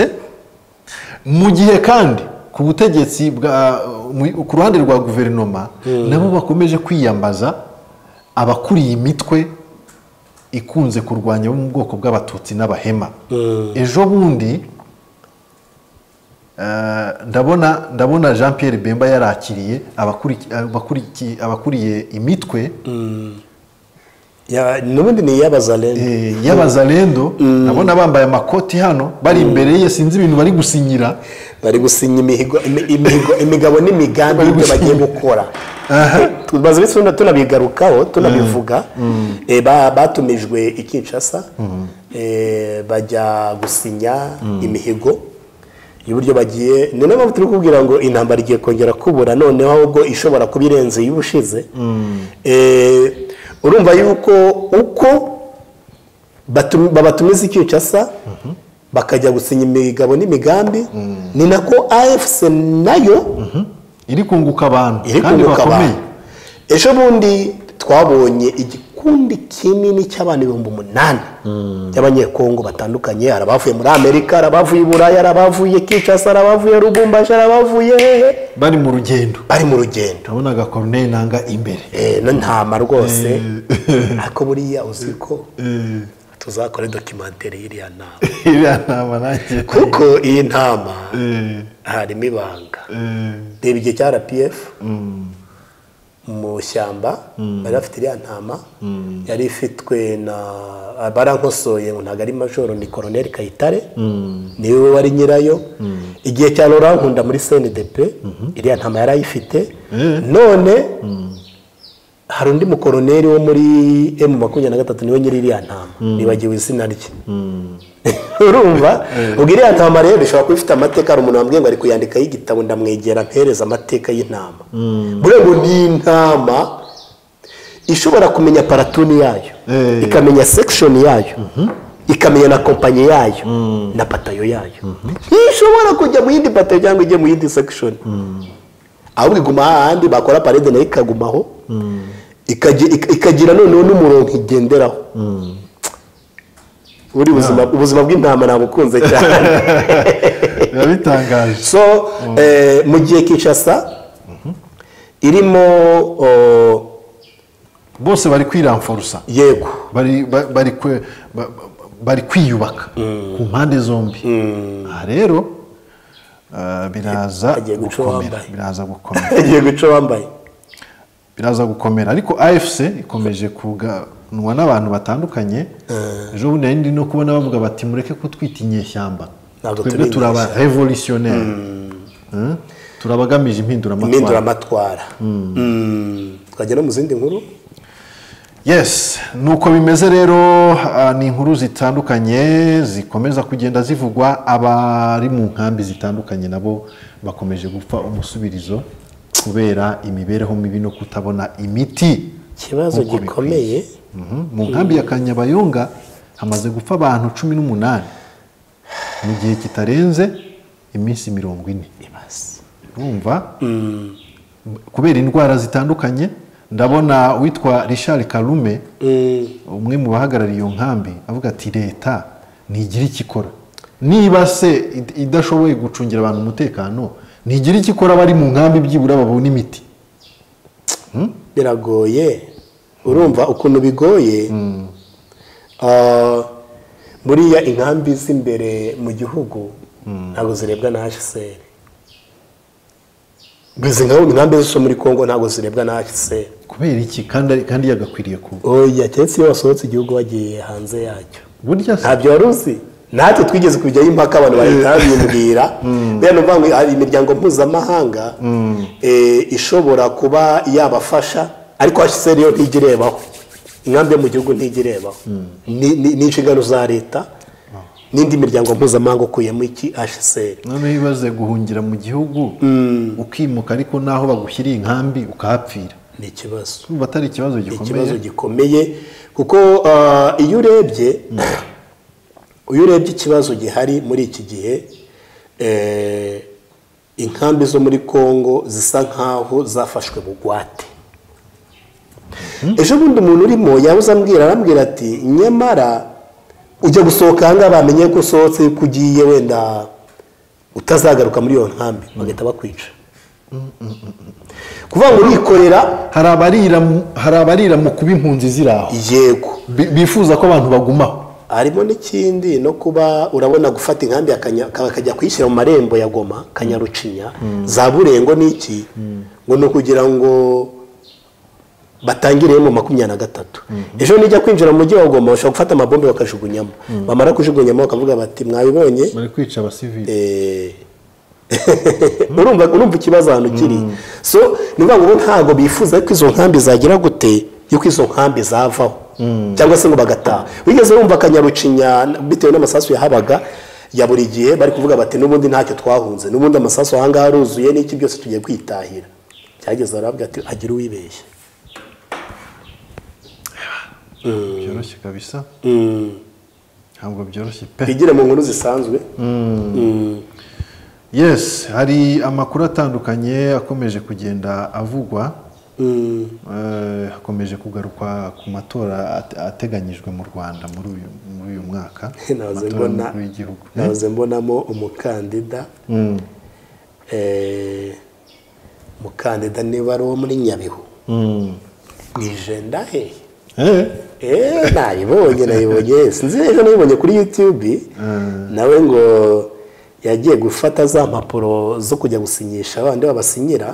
mu gihe kandi ku butegetsi bwa mu- ku ruhande rwa guverinoma nabo bakomeje kwiyambaza abakuriye imitwe ikunze kurwanya bo mu bwoko bw'abatutsi n'abahema ejo bundi eh, ndabona ndabona jean pierre bemba yarakiriye abakuri- abakurikiye- abakuriye imitwe n'ubundi ni iy'abazarene Eh, y'abazalendo ndabona bambaye amakoti hano bari imbere ye sinzi ibintu bari gusinyira bari gusinya imihigo imi- imihigo- imigabo n'imigambi Bari y'ibyo bagiye gusinya. gukora tumaze iminsi tuna- tunabigarukaho tunabivuga Eh, ba- batumijwe i kinshasa Eh, bajya gusinya imihigo y'uburyo bagiye ni nayo mpamvu turi kubwira ngo intambara igiye kongera kubura noneho ahubwo ishobora kuba irenze y'ubushize Eh, urumva yuko uko batu- babatumiza i kinshasa bakajya gusinya imigabo n'imigambi ni nako afc nayo iri kunguka abantu iri kandi kunguka bakomeye abantu ejo bundi twabonye igikundi kinini cy'abantu ibihumbi umunani by'abanyekongo batandukanye hari abavuye muri amerika hari abavuye i burayi hari abavuye kinshasa hari abavuye rubumbashi hari abavuye hehe bari mu rugendo bari mu rugendo nabonaga koruneri nanga imbere Eh, no ntama rwose ariko buriya uzi ko tuzakora dokimantere y'iriya nama iriya nama nanjye kuko iyi ntama Eh, harimo ibanga eh, reba igihe cya rpf mu ishyamba bari bafite iriya ntama yari ifitwe na barankosoye ngo ntabwo ari majoro ni koroneri kayitare niwe wari nyirayo igihe cya Laurent nkunda muri cndp iriya ntama yari ayifite none hari undi mukoroneri wo muri emu makumyabiri na gatatu niwe nyiri iriya ntama nibagiwe izina rye urumva ubwo iriya ntama rero ishobora kuba ifite amateka hari umuntu wambwiye ngo ari kuyandikaho igitabo ndamwegera mpereza amateka y'intama buriya ngo ni intama ishobora kumenya paratuni yayo Eh. ikamenya sekishoni yayo ikamenya na kompanyi yayo na patayo yayo ntishobora kujya mu yindi patayo cyangwa ijye mu yindi sekishoni ahubwo iguma hahandi bakora parede nayo ikagumaho ikagi- ik- ikagira noneho n'umurongo igenderaho buri buzima ubuzima bw'intama nabukunze cyane biba bitangaje so eh, mu gihe kinshasa irimo oh, bose bari kwiramforusa yego bari ba- bari kwe- ba- ba- bari kwiyubaka ku mpande zombi aha rero eh, biraza Agiye guca gukomera uwambaye. biraza gukomera igiye guca wambaye biraza gukomera ariko afc ikomeje kuganwa n'abantu batandukanye ejo bundi nari ndi no kubona bavuga bati mureke kutwita inyeshyamba Ntabwo twebwe turi turaba inyeshyamba." revolutionnere Hmm? turaba agamije impinduramatwara impinduramatwara Mm. twagera mu zindi nkuru yes nuko bimeze rero ah, ni inkuru zitandukanye zikomeza kugenda zivugwa abari mu nkambi zitandukanye nabo bakomeje gupfa umusubirizo kubera imibereho mibi no kutabona imiti ikibazo Nk'uko bikwiye. gikomeye Mhm. mu nkambi ya kanyabayonga hamaze gupfa abantu cumi n'umunani mu gihe kitarenze iminsi mirongo ine ibaze urumva kubera indwara zitandukanye ndabona witwa richard karume Mm. umwe mu bahagarariye iyo nkambi avuga ati leta ntigira icyo ikora niba se id- idashoboye gucungira abantu umutekano ntigira icyo ikora bari mu nkambi byibura babona imiti biragoye urumva ukuntu bigoye Ah, buriya inkambi z'imbere mu gihugu ntabwo zirebwa na hcr izi nkambi inkambi zo muri congo ntabwo zirebwa na hcr kubera iki kandi ari- kandi yagakwiriye kuba oya keretse iyo wasohotse igihugu wagiye hanze yacyo burya se ntabyo wari uzi natwe twigeze kujyayo impaka abantu bahita babimbwira buriya ni ukuvuga ngo hari imiryango mpuzamahanga eh, ishobora kuba yabafasha ariko hashyizweho rero ntijya irebaho inkambi yo mu gihugu ntijya irebaho Ni- ni ni inshingano za leta n'indi miryango mpuzamahanga ukuyemo iki hcr noneho ibaze guhungira mu gihugu ukimuka ariko n'aho bagushyiriye inkambi ukahapfira ni ikibazo urumva atari ikibazo gikomeye ikibazo gikomeye kuko ah, iyo urebye iyo urebye ikibazo gihari muri iki gihe eh, inkambi zo muri congo zisa nk'aho zafashwe bugwate ejo bundi umuntu urimo yabuze ambwira arambwira ati nyamara ujya gusohoka ahangaha bamenye ko usohotse ko ugiye wenda utazagaruka muri iyo nkambi bagahita bakwica kuvuga ngo urikorera hari abarira mu- hari abarira mu kuba impunzi ziri aho yego Bi- bifuza ko abantu bagumaho harimo n'ikindi no kuba urabona gufata inkambi ya Kanya- bakajya kuyishyira mu marembo ya goma kanyarucinya za burengo n'iki ngo ni ukugira ngo batangire mu makumyabiri na gatatu ejo nijya kwinjira mu mujyi wa goma bashobora gufata amabombe bakajugunyamo bamara kujugunyamo bakavuga bati mwabibonye bari kwica abasivili Eh, urumva urumva ikibazo ahantu kiri so ni ukuvuga ngo bo ntabwo bifuza ko izo nkambi zagira gute yuko izo nkambi zavaho cyangwa se ngo bagataha wigeze wumva akanyarucinya bitewe n'amasasu yahabaga ya buri gihe bari kuvuga bati n'ubundi ntacyo twahunze n'ubundi amasasu ahangaha aruzuye n'iki byose tugiye kwitahira cyageze aravuga ati agira uwibeshye byoroshye kabisa ntabwo byoroshye pe bigire mu nkuru zisanzwe Mm. yes hari amakuru atandukanye akomeje kugenda avugwa Mm. Eh, hakomeje kugarukwa ku matora ate- ateganyijwe mu rwanda muri uyu muri uyu mwaka nahoze Amatora mbona y'umukuru w'igihugu nahoze mbonamo umukandida Mm. eh, umukandida niba ari uwo muri nyabihu Mm. ni jenda hehe Eh, eee nabibonye nabibonye sinzi ejo nabibonye kuri yutube nawe ngo yagiye gufata za mpapuro zo kujya gusinyisha abandi babasinyira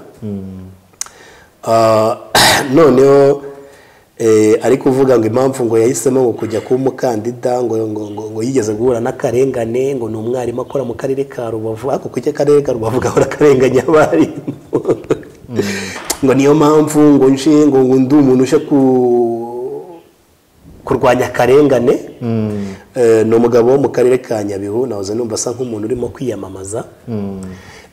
Ah, noneho eh, ari kuvuga ngo impamvu ngo yahisemo ngo kujya kuba umukandida ngo ngo ngo ngo yigeze guhura n'akarengane ngo ni umwarimu akora mu karere ka rubavu ariko kuki akarere ka rubavu gahora akarenganya abarimu ngo niyo mpamvu ngo nje ngo ngo ndi umuntu uje ku kurwanya akarengane Eh, ni umugabo wo mu karere ka nyabihu nahoze numva asa nk'umuntu urimo kwiyamamaza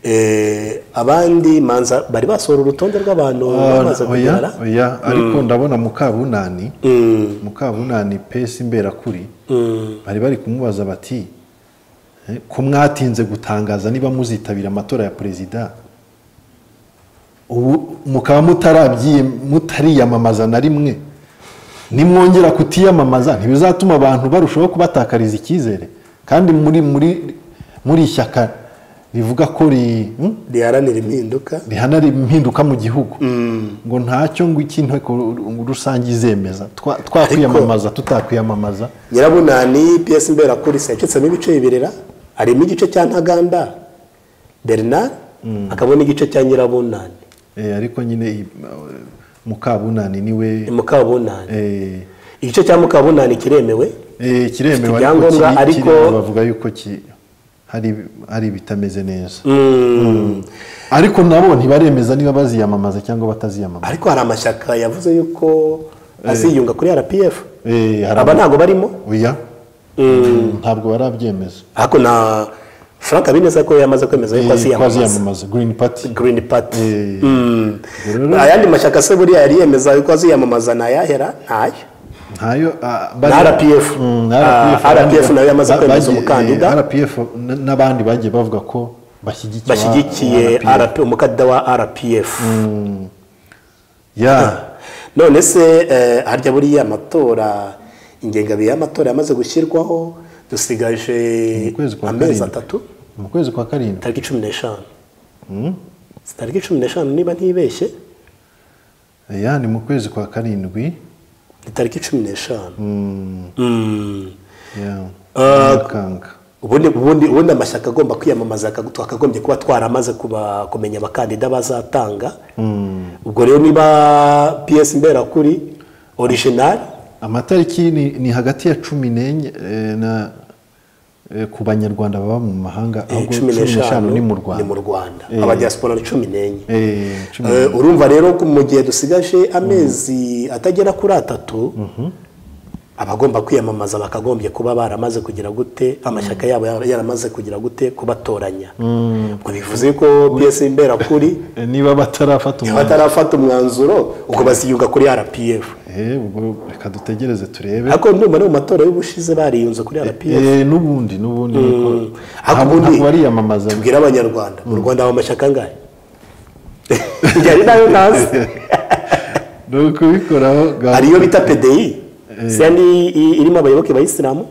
Eh, abandi manza bari basohora urutonde rw'abantu bamaze ah, oya, kubyara oya, ariko ndabona mukabunani Mm, mukabunani pesi imberakuri mm, bari bari kumubaza bati eh, ko mwatinze gutangaza niba muzitabira amatora ya perezida ubu mukaba mutarabyiye mutariyamamaza na rimwe nimwongera kutiyamamaza ntibizatuma abantu barushaho kubatakariza icyizere kandi muri muri muri iri shyaka rivuga ko ri- hmm? riharanira impinduka rihana impinduka mu gihugu ngo ntacyo ngo iki inteko ru- rusange izemeza Twa- twakwiyamamaza tutakwiyamamaza nyirabunani piyesi mberakurisi yacitsemo ibice bibirira harimo igice cya ntaganda bernard hakabamo n'igice cya nyirabunani Eh, ariko nyine i- eh, mukabunani niwe mukabunani eh, igice cya mukabunani kiremewe eh, kiremewe Ifite ariko ibyangombwa, kiri- ariko- kiremewe bavuga yuko ki- hari hari ibitameze neza Mm. ariko nabo ntibaremeza niba baziyamamaza cyangwa bataziyamamaza ariko hari amashyaka yavuze yuko aziyunga kuri rpf Eh, hari aba ama- ntabwo barimo oya ntabwo barabyemeza ariko na frank habineza ko yamaze kwemeza yuko Eh, ko aziyamamaza aziyamamaza green party green party Eh. Mm. Rero- ayandi mashyaka se buriya yari yemeza yuko aziyamamaza ntayahera ntayo ntayo ah, Na bari- RPF. Mm, Ah, RPF abandi- nayo yamaze ba- kwemeza bagiye- umukandida. eh, RPF n- n'abandi bagiye bavuga ko bashyigikiye bashyigikiye RPF. RP umukandida wa rpf Yeah. none se eh, harya buriya amatora ingengabihe y'amatora yamaze gushyirwaho dusigaje mu kwezi kwa amezi karindwi atatu mu kwezi kwa karindwi tariki cumi n'eshanu tariki cumi n'eshanu niba ntibeshye ya ni mu kwezi kwa karindwi ni tariki cumi n'eshanu Mm. ya Ah. nyakanga ubundi ubundi ubundi amashyaka agomba kwiyamamaza akagu- twakagombye kuba twaramaze kuba kumenya abakandida bazatanga ubwo rero niba piyesi mberakuri orijinali amatariki ni, ni hagati ya cumi n'enye eh, na eh, ku banyarwanda baba mu mahanga ahubwo cumi n'eshanu ni mu rwanda Rwanda. Eh. abadiyasipora ni cumi n'enye Eh, cumi Eh, urumva rero ko mu gihe dusigaje amezi atagera kuri atatu abagomba kwiyamamaza bakagombye kuba baramaze kugira gute amashyaka yabo yara- yaramaze kugira gute kubatoranya ubwo bivuze ko piyesi mberakuri Eh, niba batarafata umwanzuro batarafata umwanzuro ubwo baziyunga kuri rpf eh, ubwo reka dutegereze turebe ariko ndumva no mu matora y'ubushize bariyunze kuri rpf Eh, n'ubundi n'ubundi niko Ariko ntabwo ubundi- ntabwo bariyamamaza tubwire abanyarwanda mu rwanda haba amashyaka angahe yari nayo ntazi ni ukubikoraho gahunda. hari iyo bita pdi siya ni i- irimo abayoboke ba isilamu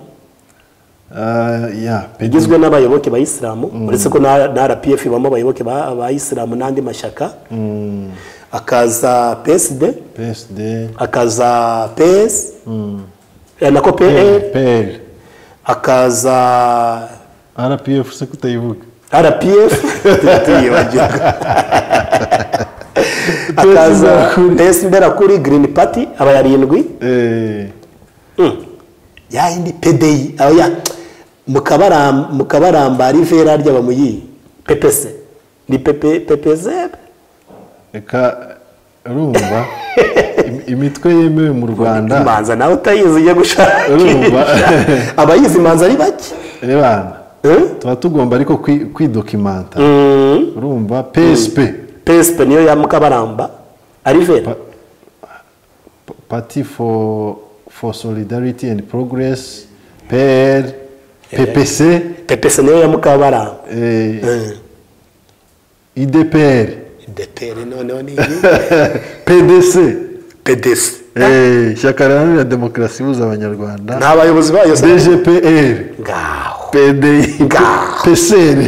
Ah, ya pe- igizwe n'abayoboke ba isilamu uretse ko na na rpf ibamo abayoboke ba ba isilamu n'andi mashyaka akaza psd PSD akaza ps eh, nako pl PL akaza RPF se kutayivuga rpf tuyibagirwa akaza pes mberakuri green party aba yarindwi Eh, ya yindi pdi oya mukabaramba mukabaramba rivera ry'abamuyi ppc ni pepe ppz reka urumva im- imitwe yemewe mu Rwanda imanza nawe utayizi ujya Urumva. gushakisha abayizi imanza ari bake rebana Eh? tuba tugomba ariko kwi- kwidokimanta Mm, urumva PSP PSP niyo ya mukabaramba arivera Party for for Solidarity and Progress pl ppc pepese niyo ya mukabaramba eh, idpr ideperi noneho ni iyi pdc pedesi eh, ishyaka riharanira demokarasi ihuza abanyarwanda nta bayobozi bayo se dgpr ngaho pdi Ga. pcr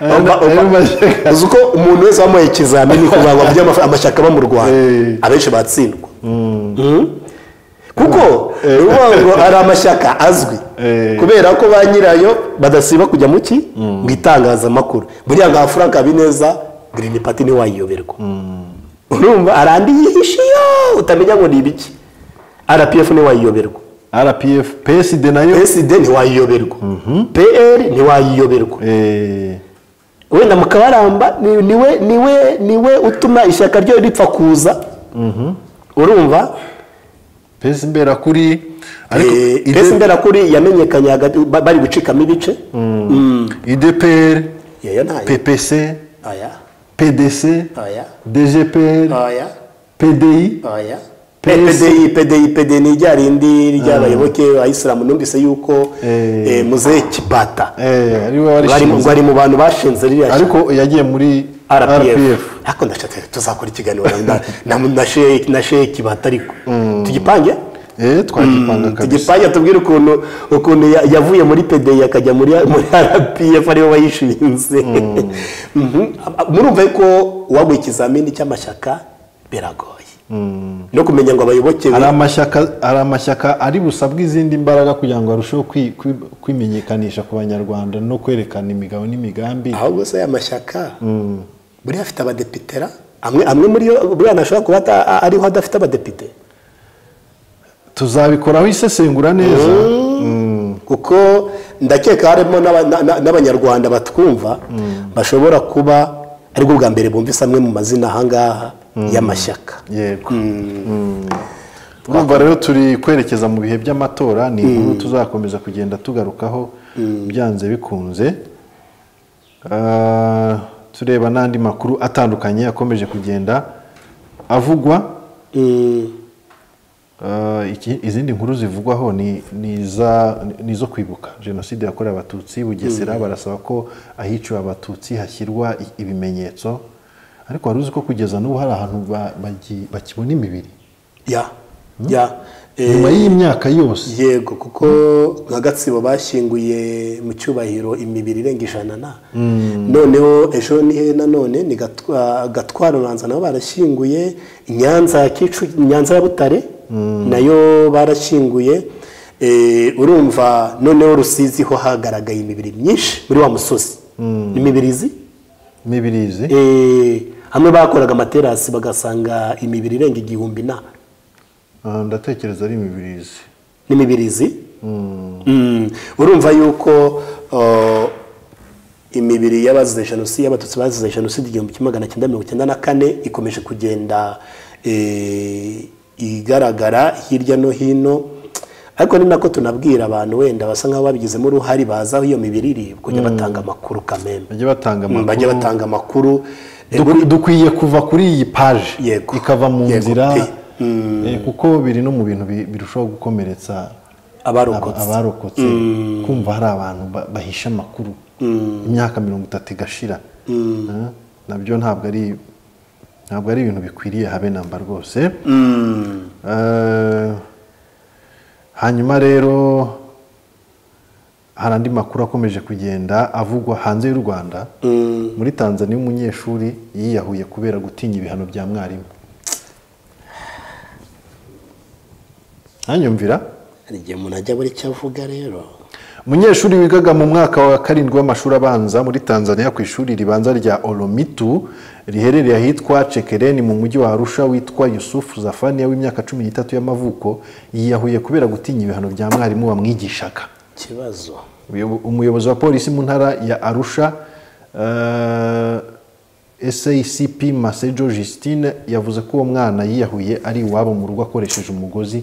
Ayo Oba- na- ayo oba- mashyaka. uzi uko umuntu wese wamuhaye ikizamini ku bantu by'amafa- amashyaka aba mu rwanda Eh. abenshi batsindwa Mm. kuko Eh. ni ukuvuga ngo hari amashyaka azwi Eh. kubera ko ba nyirayo badasiba kujya mu ki mu itangazamakuru buriya nka frank habineza green party ntiwayiyoberwa urumva hari andi yihishe iyo utamenya ngo ni ibiki rpf ntiwayiyoberwa rpf psd nayo sd ntiwayiyoberwa pr ntiwayiyoberwa eh, wenda mukabaramba ni- niwe niwe niwe utuma ishyaka ryo ripfa kuza urumva pesi mbera kuri ariko Eh, ide- mbese mbera kuri yamenyekanye hagati ba- bari gucikamo ibice idpr yeyo ntayo ppc aya pdc aya dgpr aya pdi aya PS. pdi pdi pdi ni rya rindi ry'abayoboke bayisilamu numvise yuko Eh. eh, muzehe kibata eh, ari we bari mu- warishinze bari mu bantu bashinze ririya shyaka. ariko yagiye muri rpf rpf ariko ndashaka tuzakora ikiganiro na- na- na sheki- na sheki batariko tugipange eh, twagipanga kabisa tugipange tubwire ukuntu ukuntu ya- yavuye muri pdi akajya muri muri rpf aribo bayishinze Mhm. murumva ko waguye ikizamini cy'amashyaka biragoye no kumenya ngo abayoboke be hari amashyaka hari amashyaka ari busabwe izindi mbaraga kugira ngo arusheho kwi- kwi- kwimenyekanisha ku banyarwanda no kwerekana imigabo n'imigambi ahubwo se aya mashyaka buriya afite abadepitera amwe amwe muri yo buriya ntashobora kuba ata- ariho adafite abadepite tuzabikoraho isesengura neza kuko ndakeka harimo n'aba- na- na- n'abanyarwanda batwumva bashobora kuba aribwo bwa mbere bumvise amwe mu mazina ahangaha y'amashyaka yego urumva rero turi kwerekeza mu bihe by'amatora ni inkuru tuzakomeza kugenda tugarukaho byanze bikunze Ah, tureba n'andi makuru atandukanye akomeje kugenda avugwa Ah, iki- izindi nkuru zivugwaho ni ni iza- ni izo kwibuka jenoside yakorewe abatutsi bugesera barasaba ko ahiciwe abatutsi hashyirwa i- ibimenyetso ariko wari uzi ko kugeza n'ubu hari ahantu ba- bagi- bakibona imibiri ya ya Eh, nyuma y'iyi myaka yose yego kuko nka gatsibo bashyinguye mu cyubahiro imibiri irenga ijana na noneho ejo ni he nanone ni Gatwa- gatwara ubanza nabo barashyinguye nyanza ya kicu nyanza ya butare nayo barashyinguye Eh, urumva noneho rusizi ho hagaragaye imibiri myinshi muri wa musozi imibirizi imibirizi Eh, hamwe bakoraga amaterasi bagasanga imibiri irenga igihumbi na Ah, ndatekereza ari imibirizi n'imibirizi Mm. urumva yuko uh, imibiri y'abazize jenoside y'abatutsi bazize jenoside igihumbi kimwe magana cyenda mirongo icyenda na kane ikomeje kugenda eh, igaragara hirya no hino ariko ni nako tunabwira abantu wenda basa nk'aho babigizemo uruhare baza aho iyo mibiri iri kujya batanga amakuru kamembe bajya batanga Mm, bajya amakuru batanga amakuru Eh, Dukwi- dukwiye kuva kuri iyi paje Yego. ikava mu Yego nzira pe. eh, kuko biri no mu bintu bi- birushaho gukomeretsa Aba- abarokotse abarokotse kumva hari abantu ba- bahisha amakuru imyaka mirongo itatu igashira Eh, nabyo ntabwo ari ntabwo ari ibintu bikwiriye habe namba rwose Eh, hanyuma rero hari andi makuru akomeje kugenda avugwa hanze y'u rwanda muri tanzania umunyeshuri yiyahuye kubera gutinya ibihano bya mwarimu hanyumvira hari igihe umuntu ajya buri icyo avuga rero umunyeshuri wigaga mu mwaka wa karindwi w'amashuri abanza muri tanzania ku ishuri ribanza rya olomitu riherereye ahitwa cekereni mu mujyi wa arusha witwa yusufu zafaniya w'imyaka cumi n'itatu y'amavuko yiyahuye kubera gutinya ibihano bya mwarimu wamwigishaga ikibazo Uyu- umuyobozi wa polisi mu ntara ya arusha eh, sacp masejo justine yavuze ko uwo mwana yiyahuye ari iwabo mu rugo akoresheje umugozi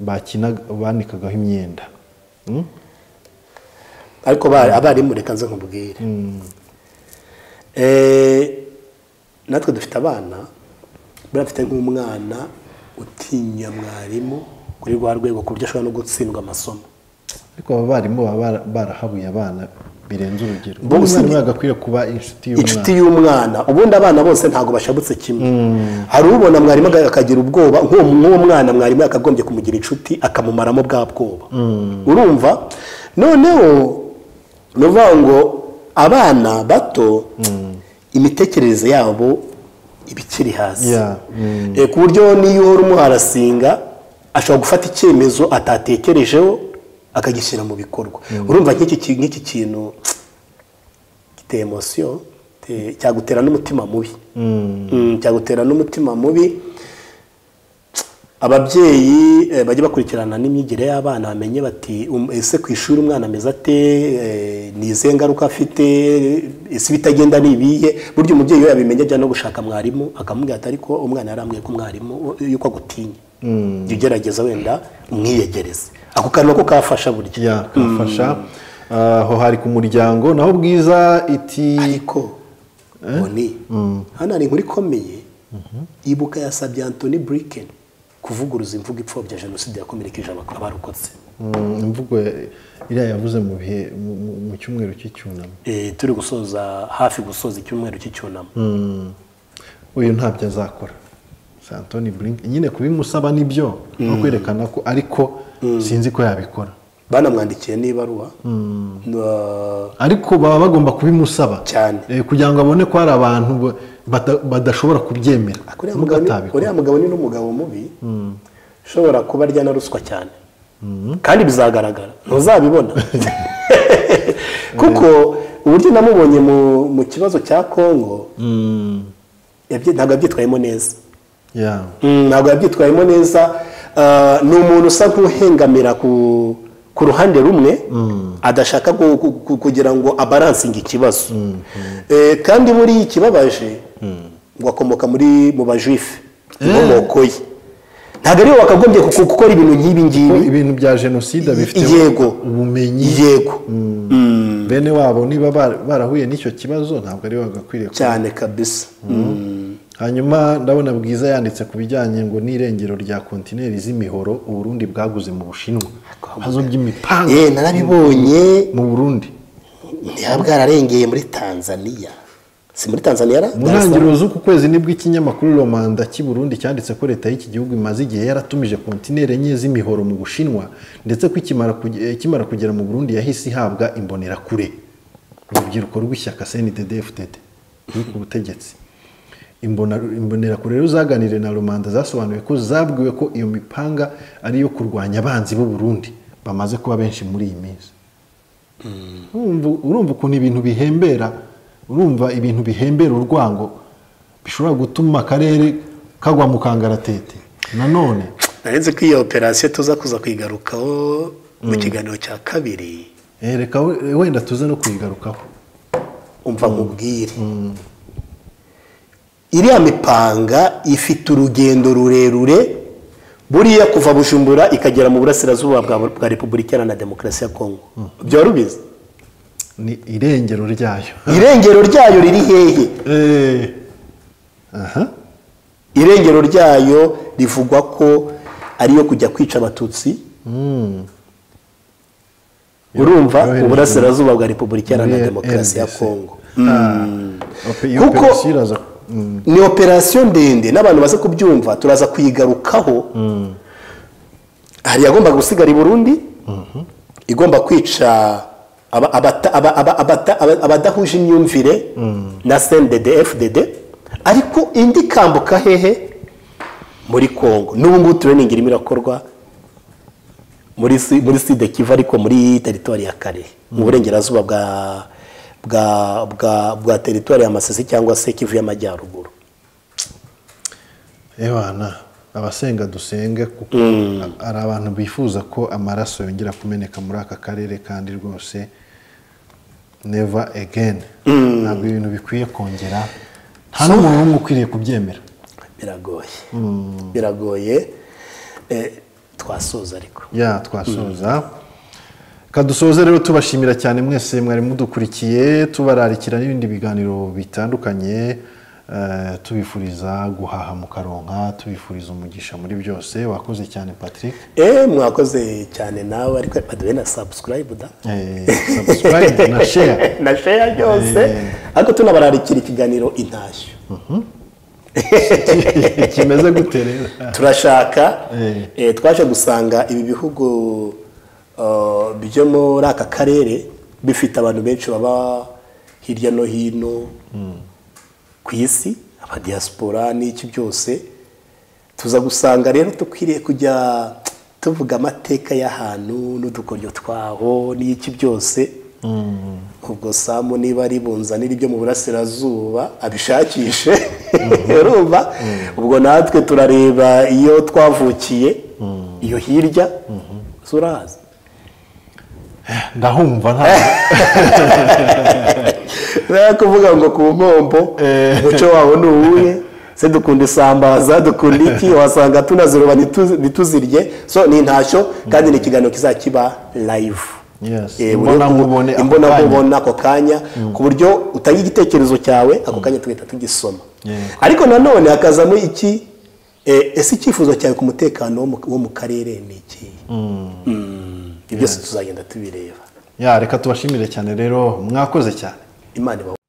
bakinaga- banikagaho imyenda ariko ba- abarimu reka nze nkubwire Eh, natwe dufite abana buriya mfite nk'umwana utinya mwarimu kuri rwa rwego ku buryo ashobora no gutsindwa amasomo ariko abarimu baba bara- barahabuye abana birenze urugero Bo umwana usibye- yagakwiriye kuba inshuti y'umwana inshuti y'umwana ubundi abana bose ntabwo bashabutse kimwe hari ubona mwarimu aga- akagira ubwoba nk'uwo nk'uwo mwana mwarimu yakagombye kumugira inshuti akamumaramo bwa bwoba urumva noneho ni ukuvuga ngo abana bato imitekerereze yabo iba ikiri hasi Yeah. Mm. Eh, ku buryo n'iyo uhora umuha arasinga ashobora gufata icyemezo atatekerejeho akagishyira mu bikorwa urumva nk'iki ki- nk'iki kintu giteye emosiyo te- cyagutera n'umutima mubi Mm, cyagutera n'umutima mubi ababyeyi eh, bajya bakurikirana n'imyigire y'abana bamenye bati "Um, ese ku ishuri umwana ameze ate Eh, ni izihe ngaruka afite ese ibitagenda ni ibihe burya umubyeyi iyo yabimenya ajya no gushaka mwarimu akamubwira ati ariko umwana yarambwiye ko umwarimu uh, yuko agutinya jya ugerageza wenda umwiyegereze ako kantu nako kafasha burya yakafasha aho hari ku muryango naho bwiza iti ariko boni hano hari inkuru ikomeye ibuka yasabye antoni buriken kuvuguruza imvugo ipfobya jenoside yakomerekeje abak- abarokotse Mm, imvugo ya- iriya yavuze mu bihe mu- mu- mu cyumweru cy'icyunamo Eh, turi gusoza hafi gusoza icyumweru cy'icyunamo Mm. uyu ntabyo azakora si antoni burinke nyine kubimusaba nibyo no kwerekana ko ariko sinzi ko yabikora banamwandikiye n'ibaruwa Na- ariko baba bagomba kubimusaba Cyane. Eh, kugira ngo abone ko hari abantu ba- bata- badashobora kubyemera uriya nubwo mugabo ni- atabikora uriya mugabo ni n'umugabo mubi ushobora kuba arya na ruswa cyane kandi bizagaragara ntuzabibona kuko uburyo namubonye mu- mu kibazo cya kongo Mm. yabyi- ntabwo yabyitwayemo neza Yeah. Mm, ntabwo yabyitwayemo neza Ah, ni umuntu usa nk'uhengamira ku ku ruhande rumwe adashaka gu- gu- gu- kugira ngo abaransinge ikibazo Eh, kandi buriya ikibabaje ngo akomoka muri mu bajuife inkomoko ye ntabwo ariwe wakagombye ku- gukora ibintu nk'ibi Ko ngibi ibintu bya jenoside bifite yego ubumenyi yego bene wabo niba bara- barahuye n'icyo kibazo ntabwo ari bagakwiriye kuba. cyane kabisa Mm. hanyuma ndabona bwiza yanditse ku bijyanye ngo n'irengero rya kontineri z'imihoro uburundi bwaguze mu bushinwa ibibazo by'imipanga Eh, narabibonye mu burundi niba bwararengeye muri tanzaniya si muri tanzaniya ra- mu ntangiriro z'uku kwezi nibwo ikinyamakuru romanda cy'i burundi cyanditse ko leta y'iki gihugu imaze igihe yaratumije kontineri enye z'imihoro mu bushinwa ndetse ko ikimara kuge- eh, ikimara kugera mu burundi yahise ihabwa imbonerakure urubyiruko rw'ishyaka cndd fdd ruri ku butegetsi Imbona- imbonerakure rero zaganiriye na rubanda zasobanuye ko zabwiwe ko iyo mipanga ari iyo kurwanya abanzi b'u burundi bamaze kuba benshi muri iyi minsi urumva urumva ukuntu ibintu bihembera urumva ibintu bihembera urwango bishobora gutuma akarere kagwa mu kangaratete nanone narenze ko iyo operasiyo tuza kuza kuyigarukaho mu kiganiro cya kabiri eh, reka we- wenda tuze no kuyigarukaho umva nkubwire iriya mipanga ifite urugendo rurerure buriya kuva bujumbura ikagera mu burasirazuba bwa bwa repubulika iharanira demokarasi ya kongo byaba rubizi ni irengero ryayo irengero ryayo riri hehe Eh, aha irengero ryayo rivugwa ko ariyo kujya kwica abatutsi urumva yohereje- uburasirazuba bwa repubulika iharanira Muri demokarasi ya RDC. kongo Ah, ope- iyo Kuko- operasiyo iraza Mm, ni operasiyo ndende n'abantu baze kubyumva turaza kuyigarukaho hari yagombaga gusigara i burundi igomba kwica aba- abata- aba- aba- abata- aba- abadahuje imyumvire na sndd fdd ariko indi ikambuka hehe muri kongo n'ubu ngubu tureningi irimo irakorwa muri si- muri side kiva ariko muri teritwari ya kare mu burengerazuba bwa bwa bwa bwa teritwari ya masisi cyangwa se kivu y'amajyaruguru ewana abasenga dusenge kuko hari abantu bifuza ko amaraso yongera kumeneka muri aka karere kandi rwose never again ntabwo ibintu bikwiye kongera nta n'umuntu n'umwe ukwiriye kubyemera biragoye biragoye Eh, twasoza ariko ya twasoza kadusoze rero tubashimira cyane mwese mwari mudukurikiye tubararikira n'ibindi biganiro bitandukanye eh, tubifuriza guhaha mukaronka tubifuriza umugisha muri byose wakoze cyane patrick eee mwakoze cyane nawe ariko baduhe na sabusikarayibu da Eh, subscribe na share na sheya byose ariko tunabararikira ikiganiro intashyo kimeze gute rero turashaka Eh. eh, twaje gusanga ibi bihugu uh, byo muri aka karere bifite abantu benshi baba hirya no hino ku isi abadiyasipora n'iki byose tuza gusanga rero dukwiriye kujya tuvuga amateka y'ahantu n'udukoryo twaho n'iki byose ubwo samu niba ari bunzanira ibyo mu burasirazuba abishakishe urumva ubwo natwe turareba iyo twavukiye iyo hirya turahazi ndahumva nta rero kuvuga ngo ku nkombo umuco wawo ni uwuhe se dukunda isambaza dukunda iki wasanga tunaziroba ntitu- ntituzirye so ni intashyo kandi ni ikiganiro kizakiba live Yes, Eh, imbonankubone ako imbona kanya. nkubone ako kanya ku buryo utanga igitekerezo cyawe ako kanya tugahita tugisoma Yego. ariko nanone hakazamo iki eh, ese icyifuzo cyawe ku mutekano wo mu- wo mu karere ni iki ibyo byose tuzagenda tubireba ya reka tubashimire cyane rero mwakoze cyane imana ibaho